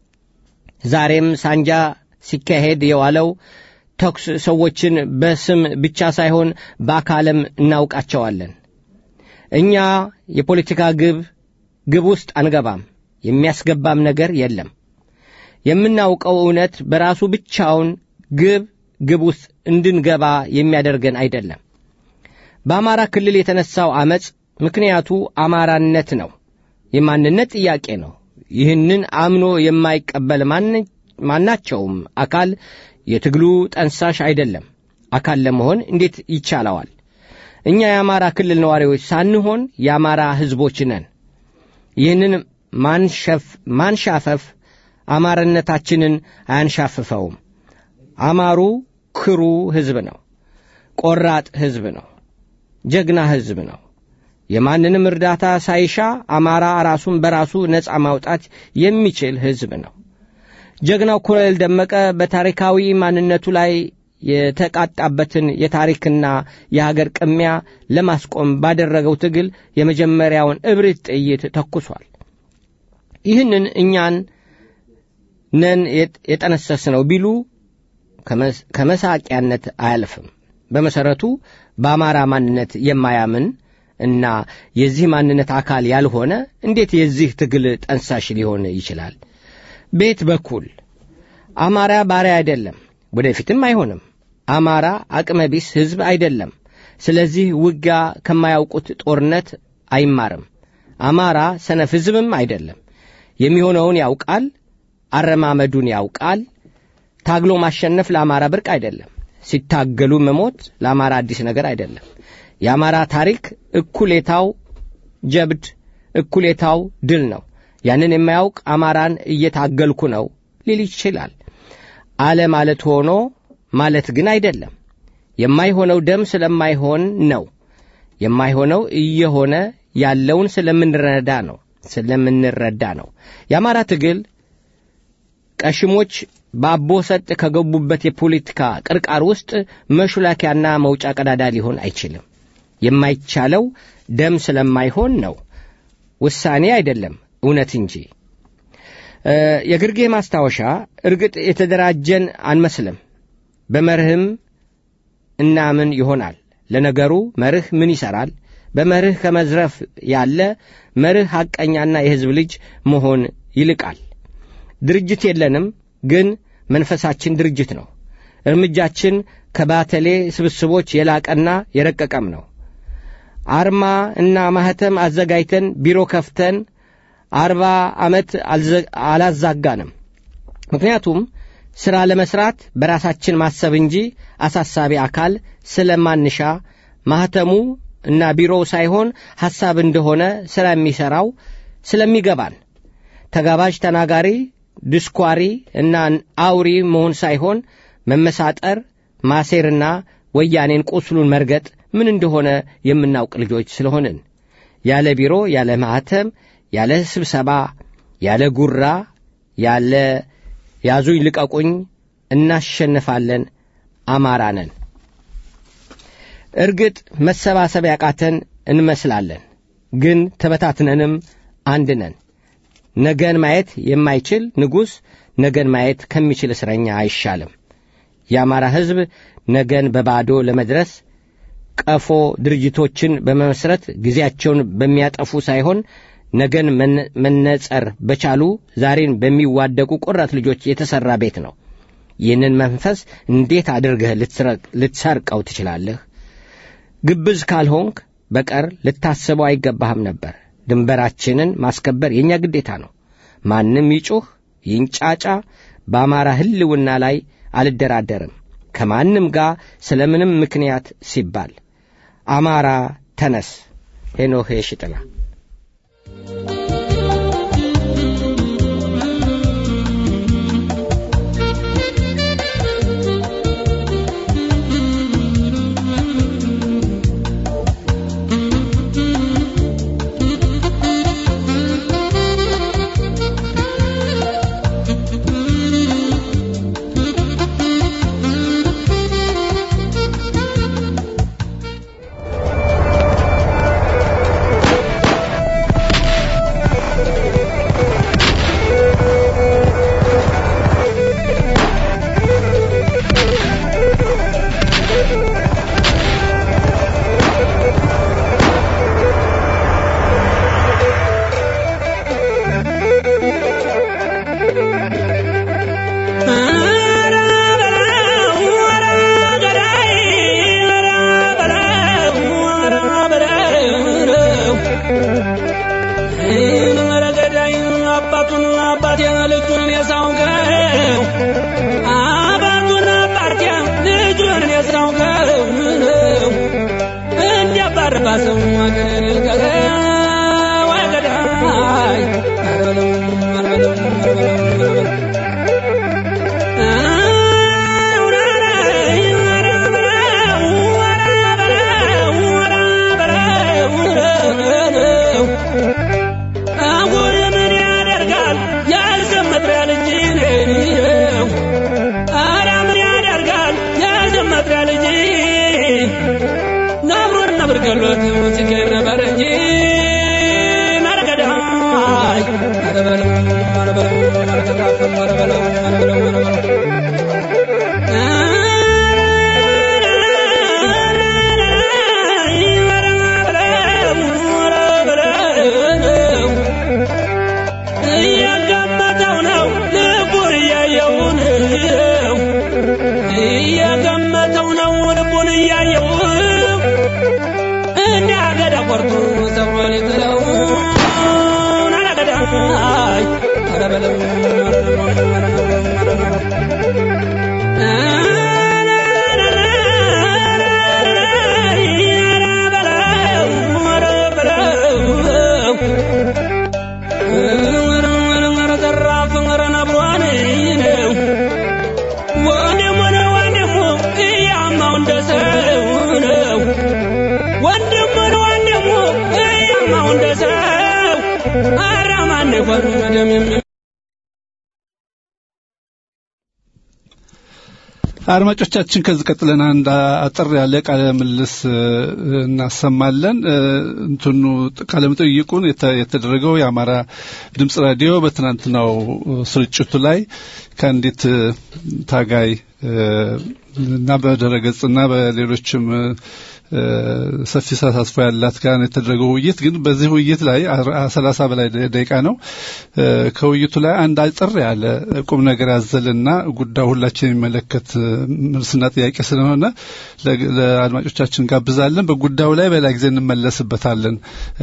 ዛሬም ሳንጃ ሲካሄድ የዋለው ተኩስ ሰዎችን በስም ብቻ ሳይሆን በአካልም እናውቃቸዋለን። እኛ የፖለቲካ ግብ ግብ ውስጥ አንገባም፣ የሚያስገባም ነገር የለም። የምናውቀው እውነት በራሱ ብቻውን ግብ ግብ ውስጥ እንድንገባ የሚያደርገን አይደለም። በአማራ ክልል የተነሳው ዐመፅ ምክንያቱ አማራነት ነው፣ የማንነት ጥያቄ ነው። ይህንን አምኖ የማይቀበል ማናቸውም አካል የትግሉ ጠንሳሽ አይደለም። አካል ለመሆን እንዴት ይቻለዋል? እኛ የአማራ ክልል ነዋሪዎች ሳንሆን የአማራ ሕዝቦች ነን። ይህንን ማንሻፈፍ አማራነታችንን አያንሻፍፈውም። አማሩ ክሩ ሕዝብ ነው። ቆራጥ ሕዝብ ነው። ጀግና ሕዝብ ነው። የማንንም እርዳታ ሳይሻ አማራ ራሱን በራሱ ነፃ ማውጣት የሚችል ሕዝብ ነው። ጀግናው ኮሎኔል ደመቀ በታሪካዊ ማንነቱ ላይ የተቃጣበትን የታሪክና የሀገር ቅሚያ ለማስቆም ባደረገው ትግል የመጀመሪያውን እብሪት ጥይት ተኩሷል። ይህንን እኛን ነን የጠነሰስነው ቢሉ ከመሳቂያነት አያልፍም። በመሠረቱ በአማራ ማንነት የማያምን እና የዚህ ማንነት አካል ያልሆነ እንዴት የዚህ ትግል ጠንሳሽ ሊሆን ይችላል? ቤት በኩል አማራ ባሪያ አይደለም፣ ወደፊትም አይሆንም። አማራ አቅመ ቢስ ሕዝብ አይደለም። ስለዚህ ውጊያ ከማያውቁት ጦርነት አይማርም። አማራ ሰነፍ ሕዝብም አይደለም። የሚሆነውን ያውቃል፣ አረማመዱን ያውቃል። ታግሎ ማሸነፍ ለአማራ ብርቅ አይደለም። ሲታገሉ መሞት ለአማራ አዲስ ነገር አይደለም። የአማራ ታሪክ እኩሌታው ጀብድ፣ እኩሌታው ድል ነው። ያንን የማያውቅ አማራን እየታገልኩ ነው ሊል ይችላል። አለ ማለት ሆኖ ማለት ግን አይደለም። የማይሆነው ደም ስለማይሆን ነው። የማይሆነው እየሆነ ያለውን ስለምንረዳ ነው ስለምንረዳ ነው። የአማራ ትግል ቀሽሞች በአቦ ሰጥ ከገቡበት የፖለቲካ ቅርቃር ውስጥ መሹላኪያና መውጫ ቀዳዳ ሊሆን አይችልም። የማይቻለው ደም ስለማይሆን ነው። ውሳኔ አይደለም እውነት እንጂ። የግርጌ ማስታወሻ እርግጥ የተደራጀን አንመስልም። በመርህም እናምን ይሆናል። ለነገሩ መርህ ምን ይሠራል? በመርህ ከመዝረፍ ያለ መርህ ሐቀኛና የሕዝብ ልጅ መሆን ይልቃል። ድርጅት የለንም፣ ግን መንፈሳችን ድርጅት ነው። እርምጃችን ከባተሌ ስብስቦች የላቀና የረቀቀም ነው። አርማ እና ማኅተም አዘጋጅተን ቢሮ ከፍተን አርባ ዓመት አላዛጋንም። ምክንያቱም ሥራ ለመሥራት በራሳችን ማሰብ እንጂ አሳሳቢ አካል ስለማንሻ ማኅተሙ እና ቢሮው ሳይሆን ሐሳብ እንደሆነ ሥራ የሚሠራው ስለሚገባን ተጋባዥ ተናጋሪ፣ ድስኳሪ እና አውሪ መሆን ሳይሆን መመሳጠር፣ ማሴርና ወያኔን ቁስሉን መርገጥ ምን እንደሆነ የምናውቅ ልጆች ስለሆንን ያለ ቢሮ፣ ያለ ማኅተም፣ ያለ ስብሰባ፣ ያለ ጉራ፣ ያለ ያዙኝ ልቀቁኝ እናሸንፋለን፣ አማራ ነን። እርግጥ መሰባሰብ ያቃተን እንመስላለን፣ ግን ተበታትነንም አንድ ነን። ነገን ማየት የማይችል ንጉሥ ነገን ማየት ከሚችል እስረኛ አይሻልም። የአማራ ሕዝብ ነገን በባዶ ለመድረስ ቀፎ ድርጅቶችን በመመስረት ጊዜያቸውን በሚያጠፉ ሳይሆን ነገን መነጸር በቻሉ ዛሬን በሚዋደቁ ቁራት ልጆች የተሠራ ቤት ነው። ይህንን መንፈስ እንዴት አድርገህ ልትሰርቀው ትችላለህ? ግብዝ ካልሆንክ በቀር ልታስበው አይገባህም ነበር። ድንበራችንን ማስከበር የእኛ ግዴታ ነው። ማንም ይጩህ ይንጫጫ፣ በአማራ ሕልውና ላይ አልደራደርም ከማንም ጋር ስለ ምንም ምክንያት ሲባል። አማራ ተነስ! ሄኖክ የሽጥላ አድማጮቻችን ከዚህ ቀጥለን አንድ አጠር ያለ ቃለ ምልልስ እናሰማለን። እንትኑ ቃለ መጠይቁን የተደረገው የአማራ ድምጽ ራዲዮ በትናንትናው ስርጭቱ ላይ ከአንዲት ታጋይ እና በድረገጽና በሌሎችም ሰፊ ተሳትፎ ያላት ጋር የተደረገው ውይይት ግን በዚህ ውይይት ላይ ሰላሳ በላይ ደቂቃ ነው። ከውይይቱ ላይ አንድ አጭር ያለ ቁም ነገር ያዘልና ጉዳዩ ሁላችን የሚመለከት መልስና ጥያቄ ስለሆነ ለአድማጮቻችን ጋብዛለን። በጉዳዩ ላይ በሌላ ጊዜ እንመለስበታለን።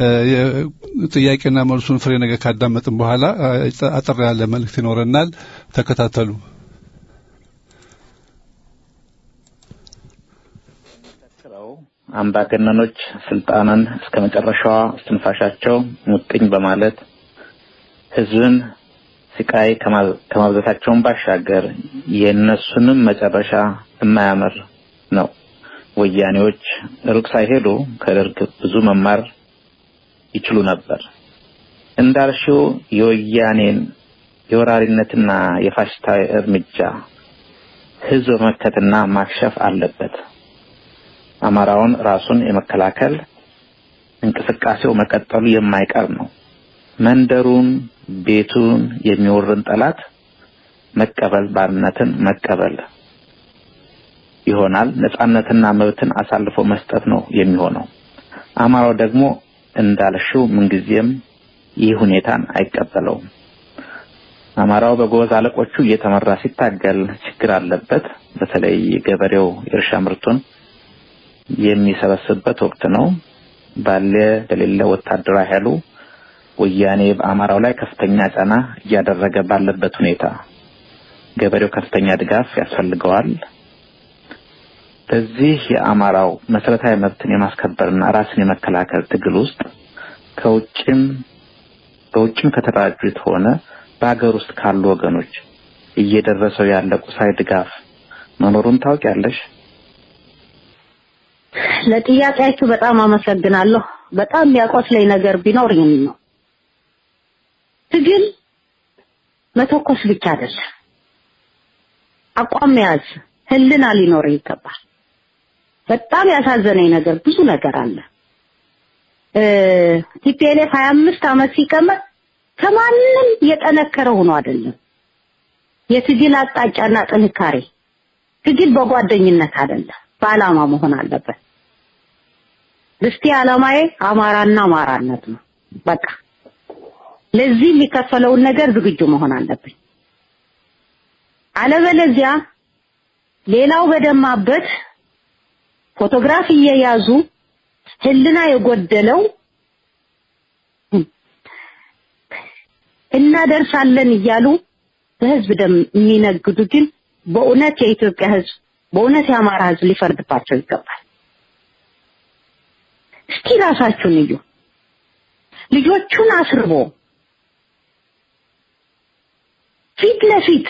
ጥያቄና መልሱን ፍሬ ነገር ካዳመጥን በኋላ አጠር ያለ መልእክት ይኖረናል። ተከታተሉ። አምባገነኖች ስልጣንን እስከ መጨረሻዋ እስትንፋሻቸው ሙጥኝ በማለት ህዝብን ስቃይ ከማብዛታቸውን ባሻገር የእነሱንም መጨረሻ የማያምር ነው። ወያኔዎች ሩቅ ሳይሄዱ ከደርግ ብዙ መማር ይችሉ ነበር። እንዳልሽው የወያኔን የወራሪነትና የፋሽስታዊ እርምጃ ህዝብ መመከትና ማክሸፍ አለበት። አማራውን ራሱን የመከላከል እንቅስቃሴው መቀጠሉ የማይቀር ነው። መንደሩን፣ ቤቱን የሚወርን ጠላት መቀበል ባርነትን መቀበል ይሆናል። ነጻነትና መብትን አሳልፎ መስጠት ነው የሚሆነው። አማራው ደግሞ እንዳልሽው ምንጊዜም ይህ ሁኔታን አይቀበለውም። አማራው በጎበዝ አለቆቹ እየተመራ ሲታገል ችግር አለበት። በተለይ ገበሬው የእርሻ ምርቱን የሚሰበስብበት ወቅት ነው። ባለ በሌለ ወታደራዊ ኃይሉ ወያኔ በአማራው ላይ ከፍተኛ ጫና እያደረገ ባለበት ሁኔታ ገበሬው ከፍተኛ ድጋፍ ያስፈልገዋል። በዚህ የአማራው መሰረታዊ መብትን የማስከበርና ራስን የመከላከል ትግል ውስጥ ከውጭም በውጭም ከተደራጁት ሆነ በሀገር ውስጥ ካሉ ወገኖች እየደረሰው ያለ ቁሳዊ ድጋፍ መኖሩን ታውቂያለሽ? ለጥያቄያችሁ በጣም አመሰግናለሁ። በጣም የሚያቆስለኝ ነገር ቢኖር ይህን ነው። ትግል መተኮስ ብቻ አይደለም፣ አቋም መያዝ፣ ህልና ሊኖር ይገባል። በጣም ያሳዘነኝ ነገር ብዙ ነገር አለ። ቲፒኤልኤፍ ሀያ አምስት ዓመት ሲቀመጥ ከማንም የጠነከረ ሆኖ አይደለም። የትግል አቅጣጫና ጥንካሬ ትግል በጓደኝነት አይደለም፣ በዓላማ መሆን አለበት። እስቲ ዓላማዬ አማራና አማራነት ነው። በቃ ለዚህ የሚከፈለውን ነገር ዝግጁ መሆን አለብኝ። አለበለዚያ ሌላው በደማበት ፎቶግራፍ እየያዙ ህልና የጎደለው እናደርሳለን እያሉ በህዝብ ደም የሚነግዱ ግን በእውነት የኢትዮጵያ ህዝብ በእውነት የአማራ ህዝብ ሊፈርድባቸው ይገባል። እስቲ ራሳችሁን እዩ። ልጆቹን አስርቦ ፊት ለፊት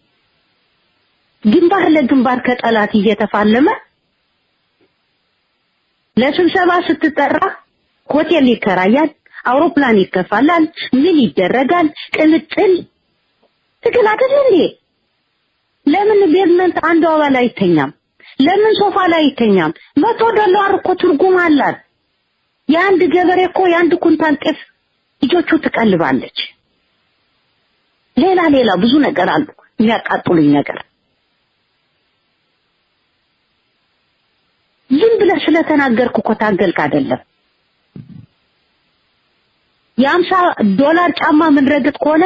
ግንባር ለግንባር ከጠላት እየተፋለመ ለስብሰባ ስትጠራ ሆቴል ይከራያል፣ አውሮፕላን ይከፋላል፣ ምን ይደረጋል? ቅምጥል ትግል አይደል እንዴ? ለምን ቤዝመንት አንዱ አባል አይተኛም? ለምን ሶፋ ላይ አይተኛም? መቶ ዶላር እኮ ትርጉም አላት። የአንድ ገበሬ እኮ የአንድ ኩንታል ጤፍ ልጆቹ ትቀልባለች። ሌላ ሌላ ብዙ ነገር አሉ የሚያቃጥሉኝ ነገር ዝም ብለህ ስለተናገርኩ እኮ ታገልክ አይደለም። የአምሳ ዶላር ጫማ የምንረግጥ ከሆነ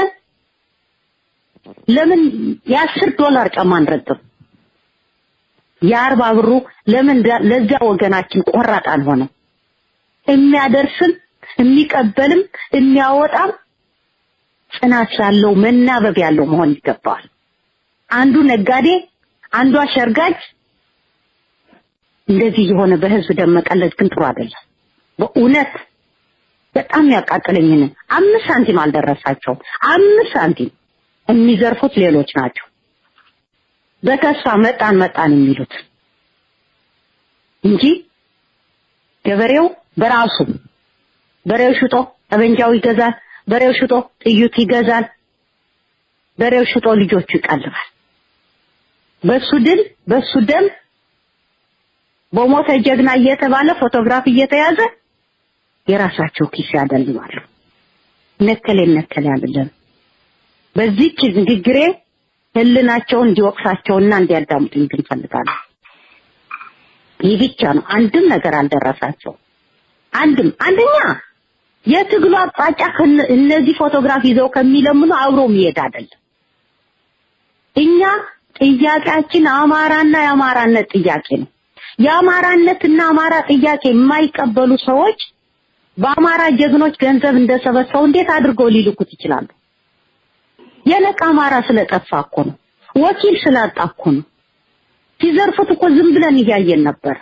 ለምን የአስር ዶላር ጫማ አንረግጥም? የአርባ ብሩ ለምን ለዚያ ወገናችን ቆራጥ አልሆነም? የሚያደርስም የሚቀበልም የሚያወጣም ጽናት ያለው መናበብ ያለው መሆን ይገባዋል። አንዱ ነጋዴ፣ አንዱ አሸርጋጅ እንደዚህ የሆነ በህዝብ ደም መቀለድ ግን ጥሩ አይደለም። በእውነት በጣም ያቃጥለኝን አምስት ሳንቲም አልደረሳቸውም። አምስት ሳንቲም የሚዘርፉት ሌሎች ናቸው። በተስፋ መጣን መጣን የሚሉት እንጂ ገበሬው በራሱ በሬው ሽጦ ጠበንጃው ይገዛል። በሬው ሽጦ ጥይት ይገዛል። በሬው ሽጦ ልጆቹ ይቀልባል። በሱ ድል በሱ ደም በሞተ ጀግና እየተባለ ፎቶግራፍ እየተያዘ የራሳቸው ኪስ ያደልባሉ። ነከሌ ነከሌ አይደለም። በዚህች ንግግሬ ህልናቸውን እንዲወቅሳቸውና እንዲያዳምጡኝ ግን ፈልጋለሁ። ይህ ብቻ ነው። አንድም ነገር አልደረሳቸው። አንድም አንደኛ የትግሉ አቅጣጫ ከነ- እነዚህ ፎቶግራፍ ይዘው ከሚለምኑ አብሮ መሄድ አይደለም። እኛ ጥያቄያችን አማራና የአማራነት ጥያቄ ነው። የአማራነትና አማራ ጥያቄ የማይቀበሉ ሰዎች በአማራ ጀግኖች ገንዘብ እንደሰበሰቡ እንዴት አድርገው ሊልኩት ይችላሉ? የነቃ አማራ ስለጠፋ እኮ ነው። ወኪል ስላጣ እኮ ነው። ሲዘርፉት እኮ ዝም ብለን እያየን ነበር።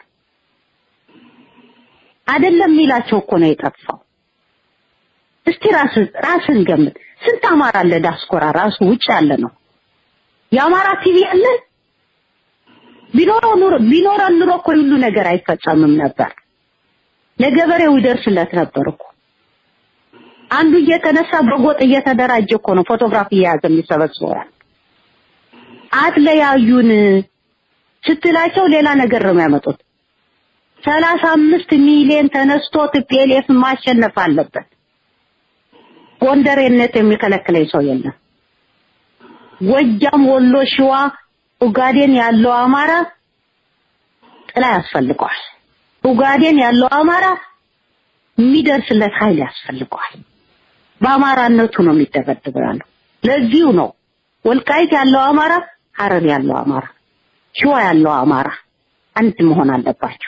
አይደለም የሚላቸው እኮ ነው የጠፋው። እስቲ ራስ ራስን ገምት። ስንት አማራ አለ ዳስኮራ ራሱ ውጭ ያለ ነው። የአማራ ቲቪ አለ ቢኖረው ኑሮ ቢኖረን ኑሮ እኮ ሁሉ ነገር አይፈጸምም ነበር። ለገበሬው ይደርስለት ነበር እኮ። አንዱ እየተነሳ በጎጥ እየተደራጀ እኮ ነው ፎቶግራፍ እየያዘ የሚሰበስበው። አትለያዩን ስትላቸው ሌላ ነገር ነው የሚያመጡት። ሰላሳ አምስት ሚሊዮን ተነስቶ ቲፒኤልኤፍ ማሸነፍ አለበት። ጎንደሬነት የሚከለክለኝ ሰው የለም። ጎጃም፣ ወሎ፣ ሸዋ፣ ኡጋዴን ያለው አማራ ጥላ ያስፈልገዋል። ኡጋዴን ያለው አማራ የሚደርስለት ኃይል ያስፈልገዋል። በአማራነቱ ነው የሚደበድበው ያለው። ለዚሁ ነው ወልቃይት ያለው አማራ፣ ሀረር ያለው አማራ፣ ሸዋ ያለው አማራ አንድ መሆን አለባቸው።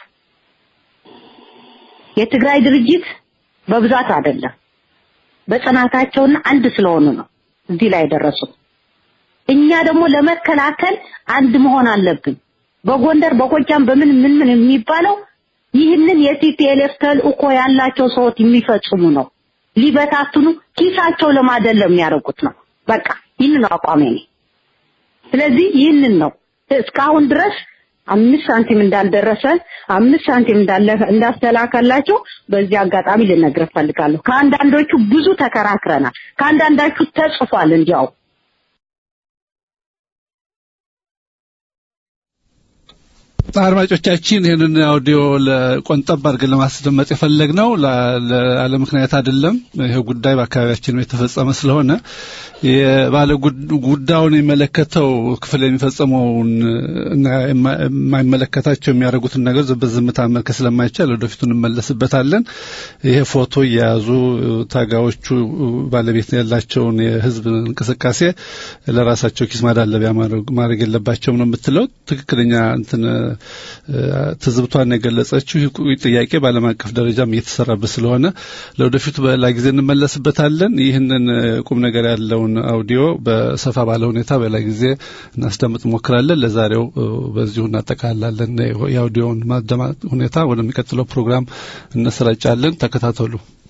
የትግራይ ድርጅት በብዛት አይደለም በጽናታቸውና አንድ ስለሆኑ ነው እዚህ ላይ የደረሱት። እኛ ደግሞ ለመከላከል አንድ መሆን አለብን። በጎንደር በጎጃም በምን ምን ምን የሚባለው ይህንን የቲፒኤልኤፍ ተልእኮ ያላቸው ሰዎች የሚፈጽሙ ነው። ሊበታትኑ ኪሳቸው ለማደለም የሚያደርጉት ነው። በቃ ይህንን ነው አቋሜ እኔ። ስለዚህ ይህንን ነው እስካሁን ድረስ አምስት ሳንቲም እንዳልደረሰ አምስት ሳንቲም እንዳለ እንዳስተላከላቸው በዚህ አጋጣሚ ልነግርህ ፈልጋለሁ። ከአንዳንዶቹ ብዙ ተከራክረናል። ከአንዳንዳቹ ተጽፏል እንዲያው አድማጮቻችን ይህንን አውዲዮ ለቆንጠብ አድርገን ለማስደመጥ የፈለግነው ለአለ ምክንያት አይደለም። ይህ ጉዳይ በአካባቢያችን የተፈጸመ ስለሆነ የባለ ጉዳዩን የሚመለከተው ክፍል የሚፈጸመውን እና የማይመለከታቸው የሚያደርጉትን ነገር በዝምታ መመልከት ስለማይቻል ወደፊቱ እንመለስበታለን። ይሄ ፎቶ እየያዙ ታጋዮቹ ባለቤት ያላቸውን የህዝብ እንቅስቃሴ ለራሳቸው ኪስ ማዳለቢያ ማድረግ የለባቸውም ነው የምትለው ትክክለኛ እንትን ትዝብቷን የገለጸችው ይህ ጥያቄ በዓለም አቀፍ ደረጃም እየተሰራበት ስለሆነ ለወደፊቱ በሌላ ጊዜ እንመለስበታለን። ይህንን ቁም ነገር ያለውን አውዲዮ በሰፋ ባለ ሁኔታ በሌላ ጊዜ እናስደምጥ እንሞክራለን። ለዛሬው በዚሁ እናጠቃላለን። የአውዲዮውን ማደማጥ ሁኔታ ወደሚቀጥለው ፕሮግራም እንሰራጫለን። ተከታተሉ።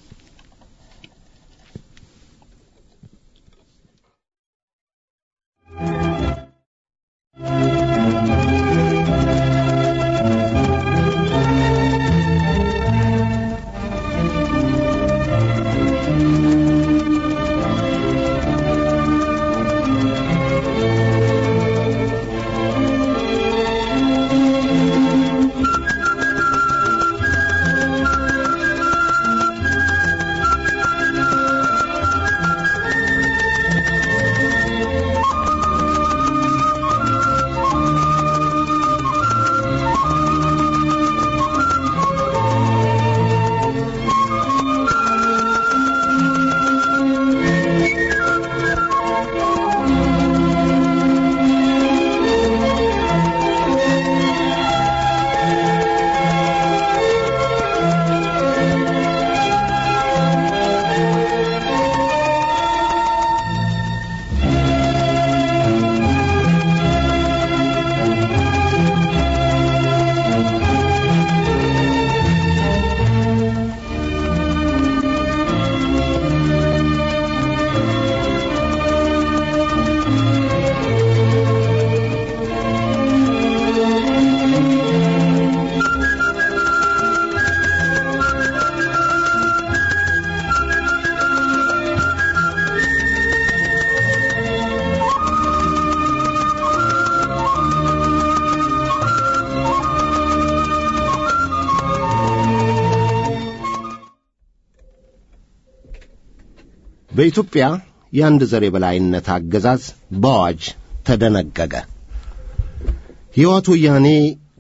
በኢትዮጵያ የአንድ ዘር የበላይነት አገዛዝ በአዋጅ ተደነገገ። የሕወሓት ወያኔ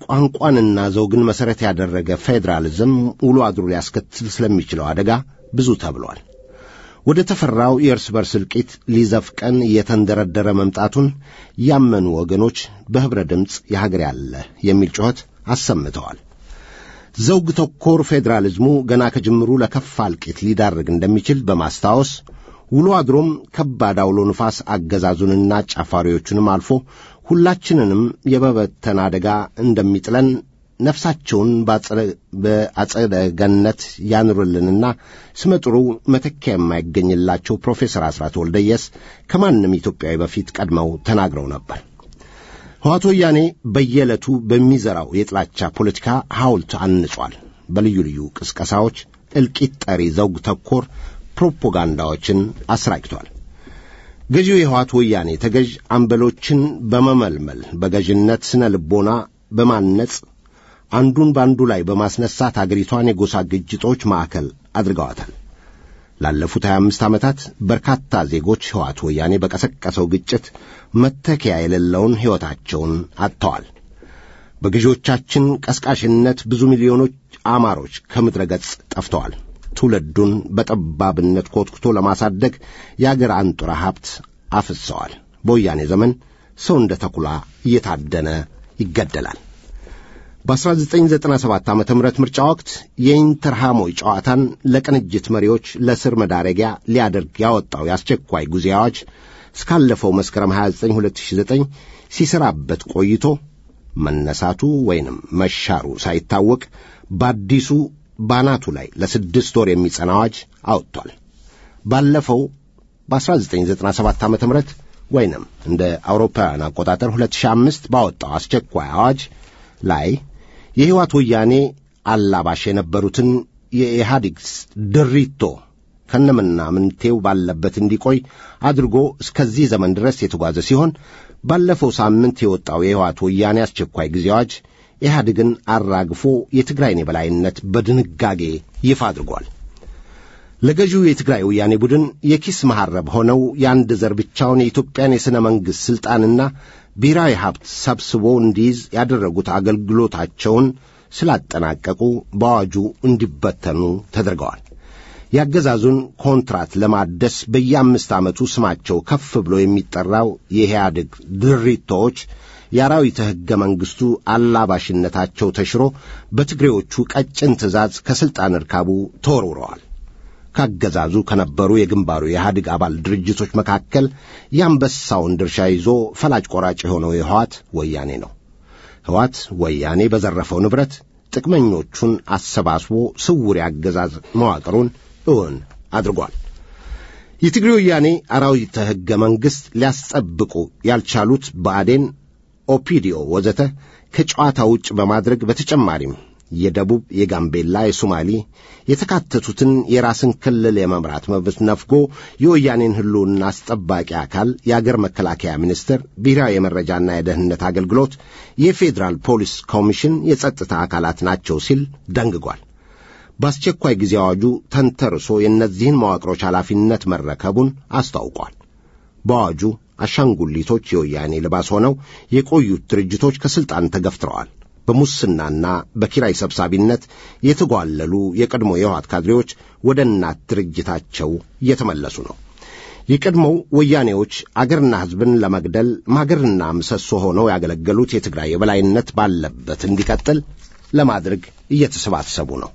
ቋንቋንና ዘውግን መሠረት ያደረገ ፌዴራሊዝም ውሎ አድሮ ሊያስከትል ስለሚችለው አደጋ ብዙ ተብሏል። ወደ ተፈራው የእርስ በርስ እልቂት ሊዘፍቀን እየተንደረደረ መምጣቱን ያመኑ ወገኖች በኅብረ ድምፅ የሀገር ያለ የሚል ጩኸት አሰምተዋል። ዘውግ ተኮር ፌዴራሊዝሙ ገና ከጅምሩ ለከፋ እልቂት ሊዳርግ እንደሚችል በማስታወስ ውሎ አድሮም ከባድ አውሎ ንፋስ አገዛዙንና ጫፋሪዎቹንም አልፎ ሁላችንንም የመበተን አደጋ እንደሚጥለን ነፍሳቸውን በአጸደ ገነት ያኑርልንና ስመጥሩ መተኪያ የማይገኝላቸው ፕሮፌሰር አስራት ወልደየስ ከማንም ኢትዮጵያዊ በፊት ቀድመው ተናግረው ነበር። ሕዋት ወያኔ በየዕለቱ በሚዘራው የጥላቻ ፖለቲካ ሐውልት አንጿል። በልዩ ልዩ ቅስቀሳዎች እልቂት ጠሪ ዘውግ ተኮር ፕሮፓጋንዳዎችን አስራጭቷል። ገዢው የሕዋት ወያኔ ተገዥ አምበሎችን በመመልመል በገዥነት ስነ ልቦና በማነጽ አንዱን በአንዱ ላይ በማስነሳት አገሪቷን የጎሳ ግጭቶች ማዕከል አድርገዋታል። ላለፉት 25 ዓመታት በርካታ ዜጎች ሕዋት ወያኔ በቀሰቀሰው ግጭት መተኪያ የሌለውን ሕይወታቸውን አጥተዋል። በገዢዎቻችን ቀስቃሽነት ብዙ ሚሊዮኖች አማሮች ከምድረ ገጽ ጠፍተዋል። ትውልዱን በጠባብነት ኮትኩቶ ለማሳደግ የአገር አንጡራ ሀብት አፍሰዋል። በወያኔ ዘመን ሰው እንደ ተኩላ እየታደነ ይገደላል። በ1997 ዓ ም ምርጫ ወቅት የኢንተርሃሞይ ጨዋታን ለቅንጅት መሪዎች ለስር መዳረጊያ ሊያደርግ ያወጣው የአስቸኳይ ጊዜ አዋጅ እስካለፈው መስከረም 29 2009 ሲሰራበት ቆይቶ መነሳቱ ወይንም መሻሩ ሳይታወቅ በአዲሱ ባናቱ ላይ ለስድስት ወር የሚጸና አዋጅ አወጥቷል። ባለፈው በ1997 ዓ ም ወይንም እንደ አውሮፓውያን አቆጣጠር 2005 ባወጣው አስቸኳይ አዋጅ ላይ የሕይወት ወያኔ አላባሽ የነበሩትን የኢህአዴግ ድሪቶ ከነምና ምንቴው ባለበት እንዲቆይ አድርጎ እስከዚህ ዘመን ድረስ የተጓዘ ሲሆን ባለፈው ሳምንት የወጣው የሕይወት ወያኔ አስቸኳይ ጊዜ አዋጅ ኢህአዴግን አራግፎ የትግራይን የበላይነት በድንጋጌ ይፋ አድርጓል። ለገዢው የትግራይ ወያኔ ቡድን የኪስ መሐረብ ሆነው የአንድ ዘር ብቻውን የኢትዮጵያን የሥነ መንግሥት ሥልጣንና ብሔራዊ ሀብት ሰብስቦ እንዲይዝ ያደረጉት አገልግሎታቸውን ስላጠናቀቁ በአዋጁ እንዲበተኑ ተደርገዋል። የአገዛዙን ኮንትራት ለማደስ በየአምስት ዓመቱ ስማቸው ከፍ ብሎ የሚጠራው የኢህአዴግ ድሪቶዎች የአራዊተ ሕገ መንግሥቱ አላባሽነታቸው ተሽሮ በትግሬዎቹ ቀጭን ትእዛዝ ከሥልጣን እርካቡ ተወርውረዋል። ካገዛዙ ከነበሩ የግንባሩ የኢህአዴግ አባል ድርጅቶች መካከል የአንበሳውን ድርሻ ይዞ ፈላጭ ቆራጭ የሆነው የሕዋት ወያኔ ነው። ሕዋት ወያኔ በዘረፈው ንብረት ጥቅመኞቹን አሰባስቦ ስውር የአገዛዝ መዋቅሩን እውን አድርጓል። የትግሬ ወያኔ አራዊተ ሕገ መንግሥት ሊያስጠብቁ ያልቻሉት ብአዴን፣ ኦፒዲዮ ወዘተ ከጨዋታ ውጭ በማድረግ በተጨማሪም የደቡብ፣ የጋምቤላ፣ የሶማሌ የተካተቱትን የራስን ክልል የመምራት መብት ነፍጎ የወያኔን ሕልውና አስጠባቂ አካል የአገር መከላከያ ሚኒስቴር፣ ብሔራዊ የመረጃና የደህንነት አገልግሎት፣ የፌዴራል ፖሊስ ኮሚሽን የጸጥታ አካላት ናቸው ሲል ደንግጓል። በአስቸኳይ ጊዜ አዋጁ ተንተርሶ የእነዚህን መዋቅሮች ኃላፊነት መረከቡን አስታውቋል። በአዋጁ አሻንጉሊቶች የወያኔ ልባስ ሆነው የቆዩት ድርጅቶች ከሥልጣን ተገፍትረዋል። በሙስናና በኪራይ ሰብሳቢነት የተጓለሉ የቀድሞ የሕወሓት ካድሬዎች ወደ እናት ድርጅታቸው እየተመለሱ ነው። የቀድሞው ወያኔዎች አገርና ሕዝብን ለመግደል ማገርና ምሰሶ ሆነው ያገለገሉት የትግራይ የበላይነት ባለበት እንዲቀጥል ለማድረግ እየተሰባሰቡ ነው።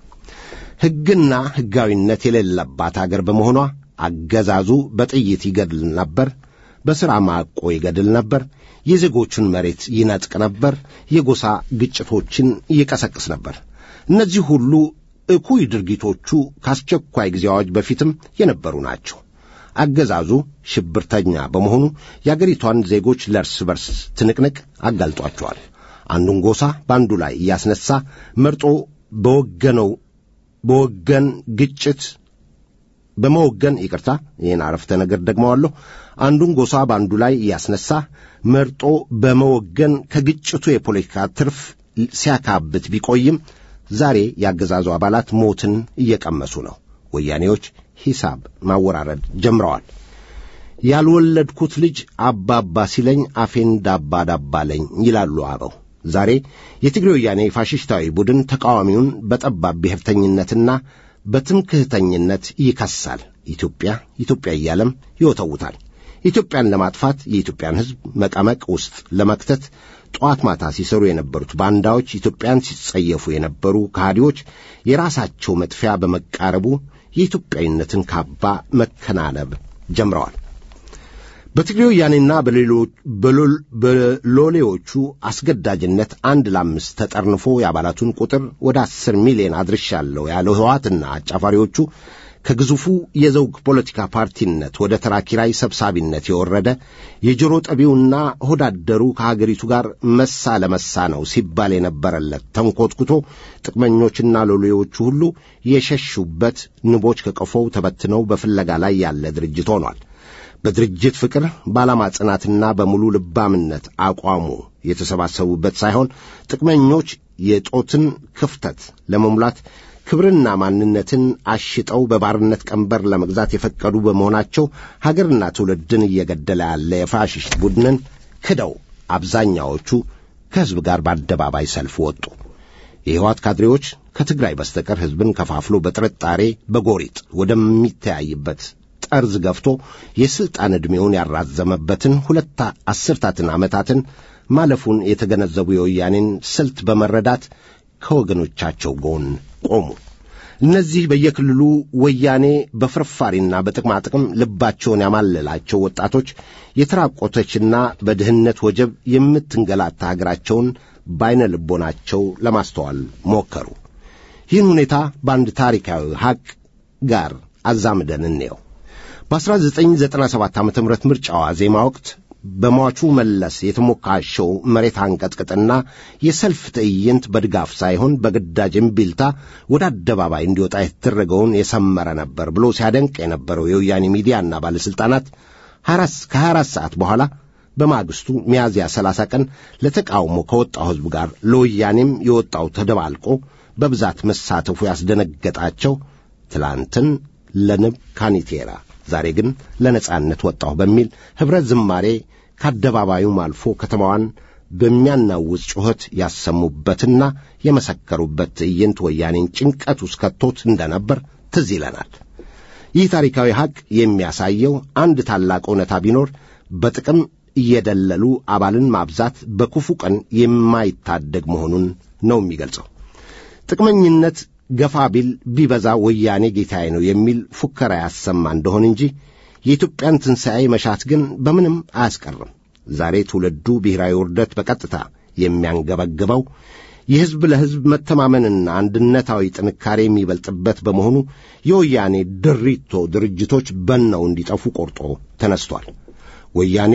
ሕግና ሕጋዊነት የሌለባት አገር በመሆኗ አገዛዙ በጥይት ይገድል ነበር፣ በሥራ ማቆ ይገድል ነበር፣ የዜጎቹን መሬት ይነጥቅ ነበር፣ የጎሳ ግጭቶችን ይቀሰቅስ ነበር። እነዚህ ሁሉ እኩይ ድርጊቶቹ ከአስቸኳይ ጊዜ አዋጅ በፊትም የነበሩ ናቸው። አገዛዙ ሽብርተኛ በመሆኑ የአገሪቷን ዜጎች ለእርስ በርስ ትንቅንቅ አጋልጧቸዋል። አንዱን ጎሳ በአንዱ ላይ እያስነሳ መርጦ በወገነው በወገን ግጭት በመወገን ይቅርታ፣ ይህን አረፍተ ነገር ደግመዋለሁ። አንዱን ጎሳ በአንዱ ላይ እያስነሳ መርጦ በመወገን ከግጭቱ የፖለቲካ ትርፍ ሲያካብት ቢቆይም ዛሬ የአገዛዙ አባላት ሞትን እየቀመሱ ነው። ወያኔዎች ሂሳብ ማወራረድ ጀምረዋል። ያልወለድኩት ልጅ አባባ ሲለኝ አፌን ዳባ ዳባለኝ ይላሉ አበው። ዛሬ የትግሬ ወያኔ ፋሽስታዊ ቡድን ተቃዋሚውን በጠባብ ብሔርተኝነትና በትምክህተኝነት ይከሳል። ኢትዮጵያ ኢትዮጵያ እያለም ይወተውታል። ኢትዮጵያን ለማጥፋት የኢትዮጵያን ሕዝብ መቀመቅ ውስጥ ለመክተት ጠዋት ማታ ሲሰሩ የነበሩት ባንዳዎች ኢትዮጵያን ሲጸየፉ የነበሩ ከሃዲዎች የራሳቸው መጥፊያ በመቃረቡ የኢትዮጵያዊነትን ካባ መከናነብ ጀምረዋል። በትግሬ ወያኔና በሎሌዎቹ አስገዳጅነት አንድ ለአምስት ተጠርንፎ የአባላቱን ቁጥር ወደ አስር ሚሊዮን አድርሻለሁ ያለው ህወሓትና አጫፋሪዎቹ ከግዙፉ የዘውግ ፖለቲካ ፓርቲነት ወደ ተራ ኪራይ ሰብሳቢነት የወረደ የጆሮ ጠቢውና ሆዳደሩ ከሀገሪቱ ጋር መሳ ለመሳ ነው ሲባል የነበረለት ተንኰትኩቶ ጥቅመኞችና ሎሌዎቹ ሁሉ የሸሹበት ንቦች ከቀፎው ተበትነው በፍለጋ ላይ ያለ ድርጅት ሆኗል። በድርጅት ፍቅር በዓላማ ጽናትና በሙሉ ልባምነት አቋሙ የተሰባሰቡበት ሳይሆን ጥቅመኞች የጦትን ክፍተት ለመሙላት ክብርና ማንነትን አሽጠው በባርነት ቀንበር ለመግዛት የፈቀዱ በመሆናቸው ሀገርና ትውልድን እየገደለ ያለ የፋሽስት ቡድንን ክደው አብዛኛዎቹ ከሕዝብ ጋር በአደባባይ ሰልፍ ወጡ። የሕወሓት ካድሬዎች ከትግራይ በስተቀር ሕዝብን ከፋፍሎ በጥርጣሬ በጎሪጥ ወደሚተያይበት ጠርዝ ገፍቶ የሥልጣን ዕድሜውን ያራዘመበትን ሁለት አስርታትን ዓመታትን ማለፉን የተገነዘቡ የወያኔን ስልት በመረዳት ከወገኖቻቸው ጎን ቆሙ። እነዚህ በየክልሉ ወያኔ በፍርፋሪና በጥቅማ ጥቅም ልባቸውን ያማለላቸው ወጣቶች የተራቆተችና በድህነት ወጀብ የምትንገላታ አገራቸውን በዐይነ ልቦናቸው ለማስተዋል ሞከሩ። ይህን ሁኔታ በአንድ ታሪካዊ ሐቅ ጋር አዛምደን እንየው። በ1997 ዓ ም ምርጫዋ ዜማ ወቅት በሟቹ መለስ የተሞካሸው መሬት አንቀጥቅጥና የሰልፍ ትዕይንት በድጋፍ ሳይሆን በግዳጅ እምቢልታ ወደ አደባባይ እንዲወጣ የተደረገውን የሰመረ ነበር ብሎ ሲያደንቅ የነበረው የወያኔ ሚዲያና ባለሥልጣናት ከ24 ሰዓት በኋላ በማግስቱ ሚያዝያ 30 ቀን ለተቃውሞ ከወጣው ሕዝብ ጋር ለወያኔም የወጣው ተደባልቆ በብዛት መሳተፉ ያስደነገጣቸው ትላንትን ለንብ ካኒቴራ ዛሬ ግን ለነጻነት ወጣሁ በሚል ኅብረት ዝማሬ ከአደባባዩም አልፎ ከተማዋን በሚያናውጽ ጩኸት ያሰሙበትና የመሰከሩበት ትዕይንት ወያኔን ጭንቀት ውስጥ ከቶት እንደነበር ትዝ ይለናል። ይህ ታሪካዊ ሐቅ የሚያሳየው አንድ ታላቅ እውነታ ቢኖር በጥቅም እየደለሉ አባልን ማብዛት በክፉ ቀን የማይታደግ መሆኑን ነው የሚገልጸው። ጥቅመኝነት ገፋ ቢል ቢበዛ ወያኔ ጌታዬ ነው የሚል ፉከራ ያሰማ እንደሆን እንጂ የኢትዮጵያን ትንሣኤ መሻት ግን በምንም አያስቀርም። ዛሬ ትውልዱ ብሔራዊ ውርደት በቀጥታ የሚያንገበግበው የሕዝብ ለሕዝብ መተማመንና አንድነታዊ ጥንካሬ የሚበልጥበት በመሆኑ የወያኔ ድሪቶ ድርጅቶች በነው እንዲጠፉ ቆርጦ ተነስቷል። ወያኔ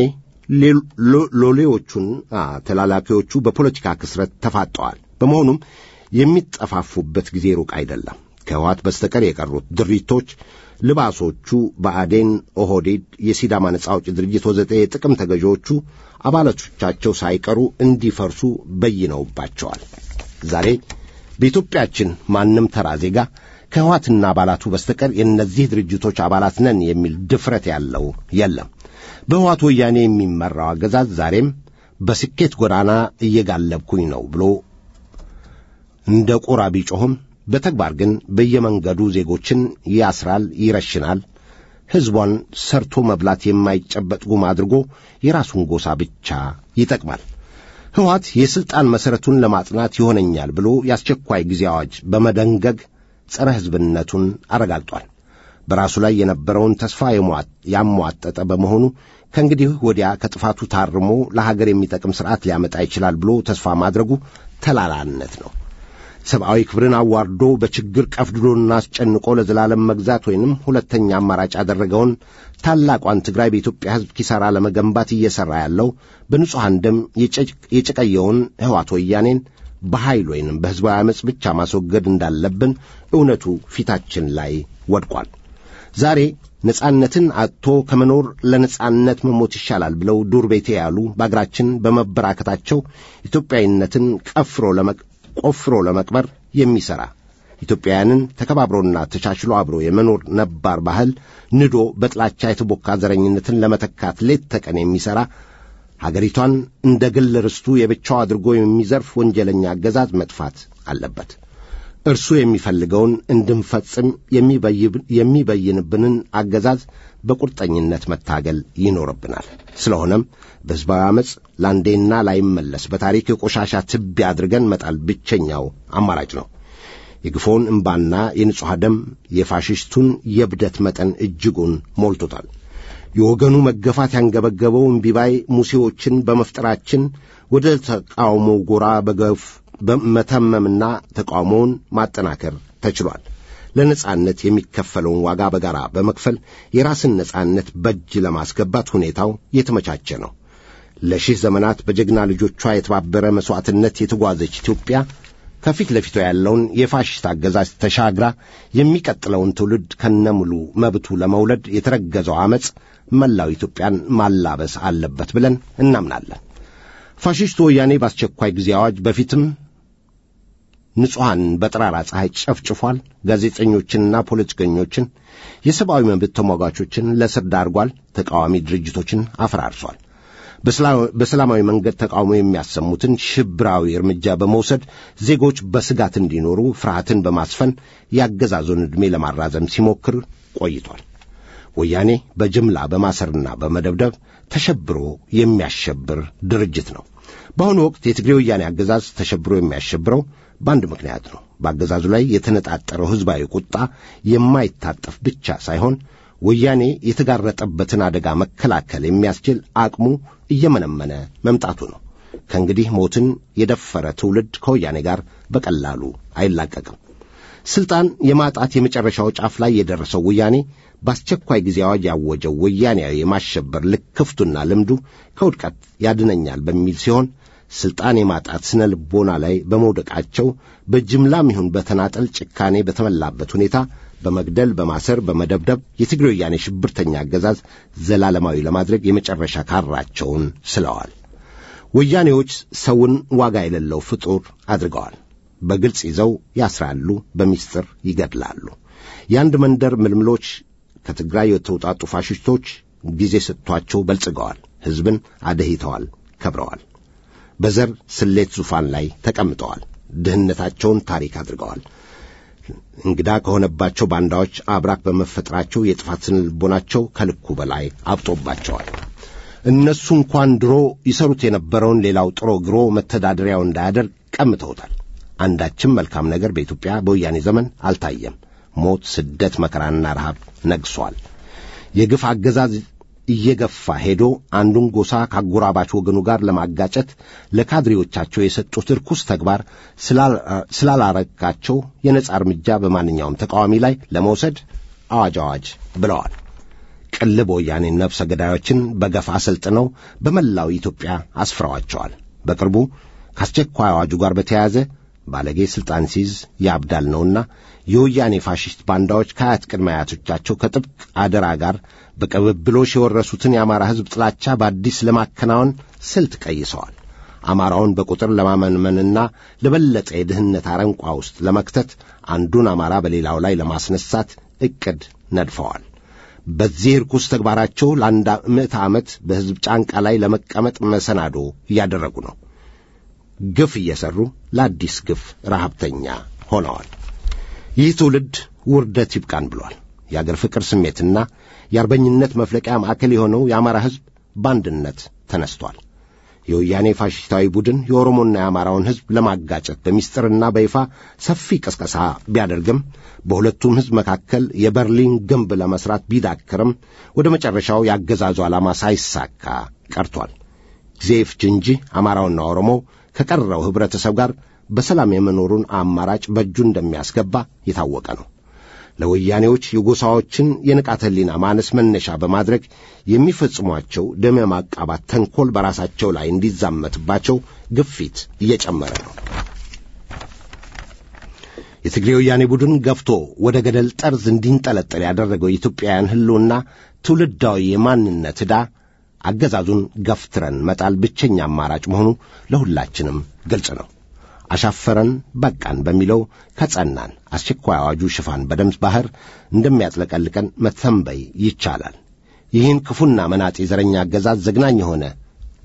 ሎሌዎቹን ተላላኪዎቹ በፖለቲካ ክስረት ተፋጠዋል። በመሆኑም የሚጠፋፉበት ጊዜ ሩቅ አይደለም። ከህወሓት በስተቀር የቀሩት ድሪቶች ልባሶቹ በአዴን፣ ኦህዴድ፣ የሲዳማ ነጻ አውጪ ድርጅት ወዘተ የጥቅም ተገዢዎቹ አባላቶቻቸው ሳይቀሩ እንዲፈርሱ በይነውባቸዋል። ዛሬ በኢትዮጵያችን ማንም ተራ ዜጋ ከህወሓትና አባላቱ በስተቀር የእነዚህ ድርጅቶች አባላት ነን የሚል ድፍረት ያለው የለም። በህወሓት ወያኔ የሚመራው አገዛዝ ዛሬም በስኬት ጎዳና እየጋለብኩኝ ነው ብሎ እንደ ቁራ ቢጮኽም በተግባር ግን በየመንገዱ ዜጎችን ያስራል፣ ይረሽናል። ሕዝቧን ሰርቶ መብላት የማይጨበጥ ጉም አድርጎ የራሱን ጎሳ ብቻ ይጠቅማል። ሕወሓት የሥልጣን መሠረቱን ለማጽናት ይሆነኛል ብሎ የአስቸኳይ ጊዜ አዋጅ በመደንገግ ጸረ ሕዝብነቱን አረጋግጧል። በራሱ ላይ የነበረውን ተስፋ ያሟጠጠ በመሆኑ ከእንግዲህ ወዲያ ከጥፋቱ ታርሞ ለሀገር የሚጠቅም ሥርዓት ሊያመጣ ይችላል ብሎ ተስፋ ማድረጉ ተላላነት ነው። ሰብአዊ ክብርን አዋርዶ በችግር ቀፍድዶና አስጨንቆ ለዘላለም መግዛት ወይንም ሁለተኛ አማራጭ ያደረገውን ታላቋን ትግራይ በኢትዮጵያ ሕዝብ ኪሳራ ለመገንባት እየሠራ ያለው በንጹሐን ደም የጨቀየውን ሕዋት ወያኔን በኃይል ወይንም በሕዝባዊ ዓመፅ ብቻ ማስወገድ እንዳለብን እውነቱ ፊታችን ላይ ወድቋል። ዛሬ ነጻነትን አጥቶ ከመኖር ለነጻነት መሞት ይሻላል ብለው ዱር ቤቴ ያሉ በአገራችን በመበራከታቸው ኢትዮጵያዊነትን ቀፍሮ ቆፍሮ ለመቅበር የሚሠራ ኢትዮጵያውያንን ተከባብሮና ተቻችሎ አብሮ የመኖር ነባር ባህል ንዶ በጥላቻ የተቦካ ዘረኝነትን ለመተካት ሌት ተቀን የሚሠራ ሀገሪቷን እንደ ግል ርስቱ የብቻው አድርጎ የሚዘርፍ ወንጀለኛ አገዛዝ መጥፋት አለበት። እርሱ የሚፈልገውን እንድንፈጽም የሚበይንብንን አገዛዝ በቁርጠኝነት መታገል ይኖርብናል። ስለሆነም በሕዝባዊ ዓመፅ ለአንዴና ላይመለስ በታሪክ የቆሻሻ ትቢያ አድርገን መጣል ብቸኛው አማራጭ ነው። የግፎውን እምባና የንጹሕ ደም የፋሽስቱን የብደት መጠን እጅጉን ሞልቶታል። የወገኑ መገፋት ያንገበገበው እምቢባይ ሙሴዎችን በመፍጠራችን ወደ ተቃውሞው ጎራ በገፍ በመተመምና ተቃውሞውን ማጠናከር ተችሏል። ለነጻነት የሚከፈለውን ዋጋ በጋራ በመክፈል የራስን ነጻነት በእጅ ለማስገባት ሁኔታው የተመቻቸ ነው። ለሺህ ዘመናት በጀግና ልጆቿ የተባበረ መሥዋዕትነት የተጓዘች ኢትዮጵያ ከፊት ለፊቷ ያለውን የፋሽስት አገዛዝ ተሻግራ የሚቀጥለውን ትውልድ ከነሙሉ መብቱ ለመውለድ የተረገዘው ዓመፅ መላው ኢትዮጵያን ማላበስ አለበት ብለን እናምናለን። ፋሽስቱ ወያኔ በአስቸኳይ ጊዜ አዋጅ በፊትም ንጹሐን በጠራራ ፀሐይ ጨፍጭፏል። ጋዜጠኞችንና ፖለቲከኞችን፣ የሰብአዊ መብት ተሟጋቾችን ለስር ዳርጓል። ተቃዋሚ ድርጅቶችን አፈራርሷል። በሰላማዊ መንገድ ተቃውሞ የሚያሰሙትን ሽብራዊ እርምጃ በመውሰድ ዜጎች በስጋት እንዲኖሩ ፍርሃትን በማስፈን የአገዛዙን ዕድሜ ለማራዘም ሲሞክር ቆይቷል። ወያኔ በጅምላ በማሰርና በመደብደብ ተሸብሮ የሚያሸብር ድርጅት ነው። በአሁኑ ወቅት የትግሬ ወያኔ አገዛዝ ተሸብሮ የሚያሸብረው በአንድ ምክንያት ነው። በአገዛዙ ላይ የተነጣጠረው ሕዝባዊ ቁጣ የማይታጠፍ ብቻ ሳይሆን ወያኔ የተጋረጠበትን አደጋ መከላከል የሚያስችል አቅሙ እየመነመነ መምጣቱ ነው። ከእንግዲህ ሞትን የደፈረ ትውልድ ከወያኔ ጋር በቀላሉ አይላቀቅም። ስልጣን የማጣት የመጨረሻው ጫፍ ላይ የደረሰው ወያኔ በአስቸኳይ ጊዜ አዋጅ ያወጀው ወያኔያዊ የማሸበር ልክፍቱና ልምዱ ከውድቀት ያድነኛል በሚል ሲሆን ስልጣን የማጣት ስነ ልቦና ላይ በመውደቃቸው በጅምላም ይሁን በተናጠል ጭካኔ በተመላበት ሁኔታ በመግደል፣ በማሰር፣ በመደብደብ የትግሬ ወያኔ ሽብርተኛ አገዛዝ ዘላለማዊ ለማድረግ የመጨረሻ ካራቸውን ስለዋል። ወያኔዎች ሰውን ዋጋ የሌለው ፍጡር አድርገዋል። በግልጽ ይዘው ያስራሉ፣ በሚስጥር ይገድላሉ። የአንድ መንደር ምልምሎች ከትግራይ የተውጣጡ ፋሽስቶች ጊዜ ሰጥቷቸው በልጽገዋል። ሕዝብን አደሂተዋል፣ ከብረዋል። በዘር ስሌት ዙፋን ላይ ተቀምጠዋል። ድህነታቸውን ታሪክ አድርገዋል። እንግዳ ከሆነባቸው ባንዳዎች አብራክ በመፈጠራቸው የጥፋት ስነ ልቦናቸው ከልኩ በላይ አብጦባቸዋል። እነሱ እንኳን ድሮ ይሰሩት የነበረውን ሌላው ጥሮ ግሮ መተዳደሪያው እንዳያደርግ ቀምተውታል። አንዳችም መልካም ነገር በኢትዮጵያ በወያኔ ዘመን አልታየም። ሞት፣ ስደት፣ መከራና ረሃብ ነግሷል። የግፍ አገዛዝ እየገፋ ሄዶ አንዱን ጎሳ ከአጎራባች ወገኑ ጋር ለማጋጨት ለካድሬዎቻቸው የሰጡት ርኩስ ተግባር ስላላረካቸው የነጻ እርምጃ በማንኛውም ተቃዋሚ ላይ ለመውሰድ አዋጅ አዋጅ ብለዋል። ቅልብ ወያኔ ነፍሰ ገዳዮችን በገፍ አሰልጥነው በመላው ኢትዮጵያ አስፍረዋቸዋል። በቅርቡ ከአስቸኳይ አዋጁ ጋር በተያያዘ ባለጌ ሥልጣን ሲይዝ ያብዳል ነውና የወያኔ ፋሽስት ባንዳዎች ከአያት ቅድመ አያቶቻቸው ከጥብቅ አደራ ጋር በቅብብሎሽ የወረሱትን የአማራ ሕዝብ ጥላቻ በአዲስ ለማከናወን ስልት ቀይሰዋል። አማራውን በቁጥር ለማመንመንና ለበለጠ የድህነት አረንቋ ውስጥ ለመክተት አንዱን አማራ በሌላው ላይ ለማስነሳት ዕቅድ ነድፈዋል። በዚህ ርኩስ ተግባራቸው ለአንድ ምዕተ ዓመት በሕዝብ ጫንቃ ላይ ለመቀመጥ መሰናዶ እያደረጉ ነው። ግፍ እየሠሩ ለአዲስ ግፍ ረሃብተኛ ሆነዋል። ይህ ትውልድ ውርደት ይብቃን ብሏል። የአገር ፍቅር ስሜትና የአርበኝነት መፍለቂያ ማዕከል የሆነው የአማራ ሕዝብ በአንድነት ተነስቷል። የወያኔ ፋሽስታዊ ቡድን የኦሮሞና የአማራውን ሕዝብ ለማጋጨት በሚስጥርና በይፋ ሰፊ ቅስቀሳ ቢያደርግም በሁለቱም ሕዝብ መካከል የበርሊን ግንብ ለመሥራት ቢዳክርም ወደ መጨረሻው የአገዛዙ ዓላማ ሳይሳካ ቀርቷል። ጊዜ ይፍጅ እንጂ አማራውና ኦሮሞው ከቀረው ኅብረተሰብ ጋር በሰላም የመኖሩን አማራጭ በእጁ እንደሚያስገባ የታወቀ ነው። ለወያኔዎች የጎሳዎችን የንቃተ ሕሊና ማነስ መነሻ በማድረግ የሚፈጽሟቸው ደም የማቃባት ተንኰል በራሳቸው ላይ እንዲዛመትባቸው ግፊት እየጨመረ ነው። የትግሬ ወያኔ ቡድን ገፍቶ ወደ ገደል ጠርዝ እንዲንጠለጠል ያደረገው የኢትዮጵያውያን ሕልውና ትውልዳዊ የማንነት ዕዳ አገዛዙን ገፍትረን መጣል ብቸኛ አማራጭ መሆኑ ለሁላችንም ግልጽ ነው። አሻፈረን በቃን በሚለው ከጸናን አስቸኳይ አዋጁ ሽፋን በደም ባሕር እንደሚያጥለቀልቀን መተንበይ ይቻላል። ይህን ክፉና መናጤ ዘረኛ አገዛዝ ዘግናኝ የሆነ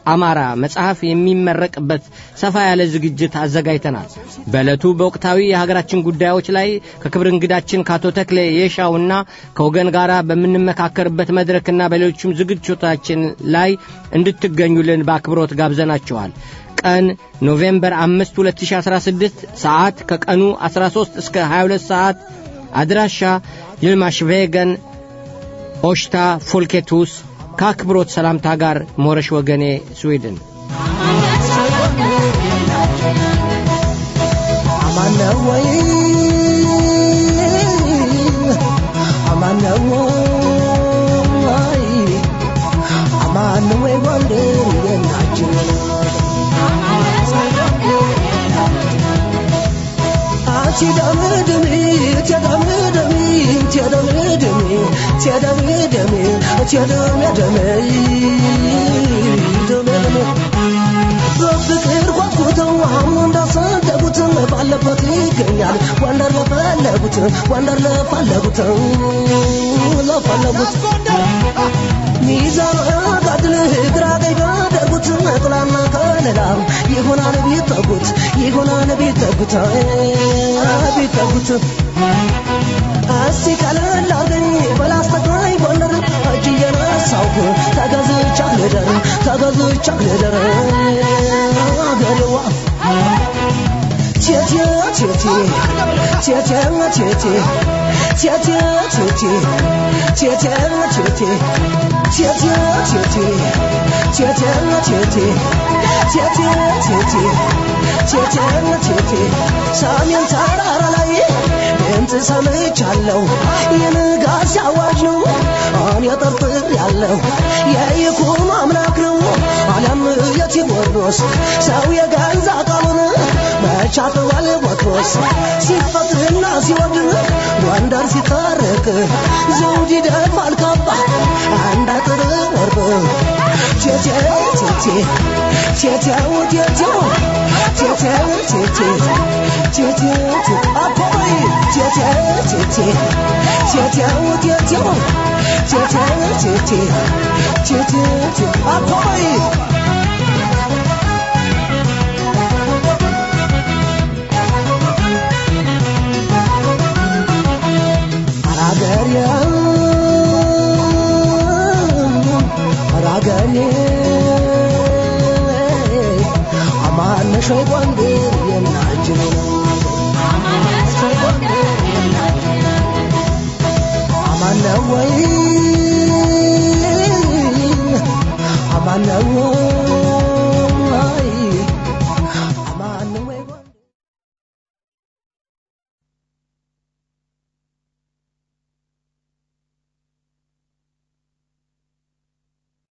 አማራ መጽሐፍ የሚመረቅበት ሰፋ ያለ ዝግጅት አዘጋጅተናል። በዕለቱ በወቅታዊ የሀገራችን ጉዳዮች ላይ ከክብር እንግዳችን ከአቶ ተክሌ የሻውና ከወገን ጋር በምንመካከርበት መድረክና በሌሎችም ዝግጅቶቻችን ላይ እንድትገኙልን በአክብሮት ጋብዘናቸዋል። ቀን ኖቬምበር 5 2016 ሰዓት ከቀኑ 13 እስከ 22 ሰዓት አድራሻ ይልማሽቬገን ኦሽታ ፎልኬቱስ ከአክብሮት ሰላምታ ጋር ሞረሽ ወገኔ ስዊድን አማነው ወይ አማነው ወይ አማነው ወይ ጎንደር የናችን ትደምድሚ ትደምድሚ ትደምድሚ ትደምድሚ ትደምድሚ ደምድሚ በፍቅር ጓጉተው አሁን እንዳሰደጉት ባለበት ይገኛል ወንደር ለፈለጉት ወንደር ለፈለጉት ለፈለጉት ሚዛን ጋድል ግራ ቀኝ ባደርጉት ጥላና ከለላ ይሆናል ቢጠጉት ይሆናል ቢጠጉት ቢጠጉት እስቲ ቀለል አርገኝ በላስተግራይ ጎንደር እጅ እየነሳውክ ተገዝቻ ልደር ተገዝቻ ልደር አገሬዋ ቴቴ ቴቴ ቴቴ ቴቴ ቴቴ ቴቴ ቴቴ ቴቴ ቴቴ ቴቴ ቴቴ ቴቴ ቴቴ ቴቴ ቴቴ ቴቴ ሰሜን ተራራ ላይ ድምፅ ሰምቻለሁ የንጋት ሲያዋጅ ነው እኔ ጠርጥር ያለው የይኩኖ አምላክ ነው አለም የቴዎድሮስ ሰው የገዛ ቃሉን መቻጥዋል ቦትሮስ ሲፈትና ሲወድን ጎንደር ሲታረቅ ዘውድ ይደፋል ካባ አንድ አጥር ወርቅ ቴቴ ቴቴ ቴቴው ቴቴው ቴቴው ቴቴ ቴቴ አፖይ ቴቴ ቴቴ ቴቴው ቴቴው ቴቴው ቴቴ ቴቴ አፖይ አራገሬ አራገሬ አማነሽ ወይ ጎንዴ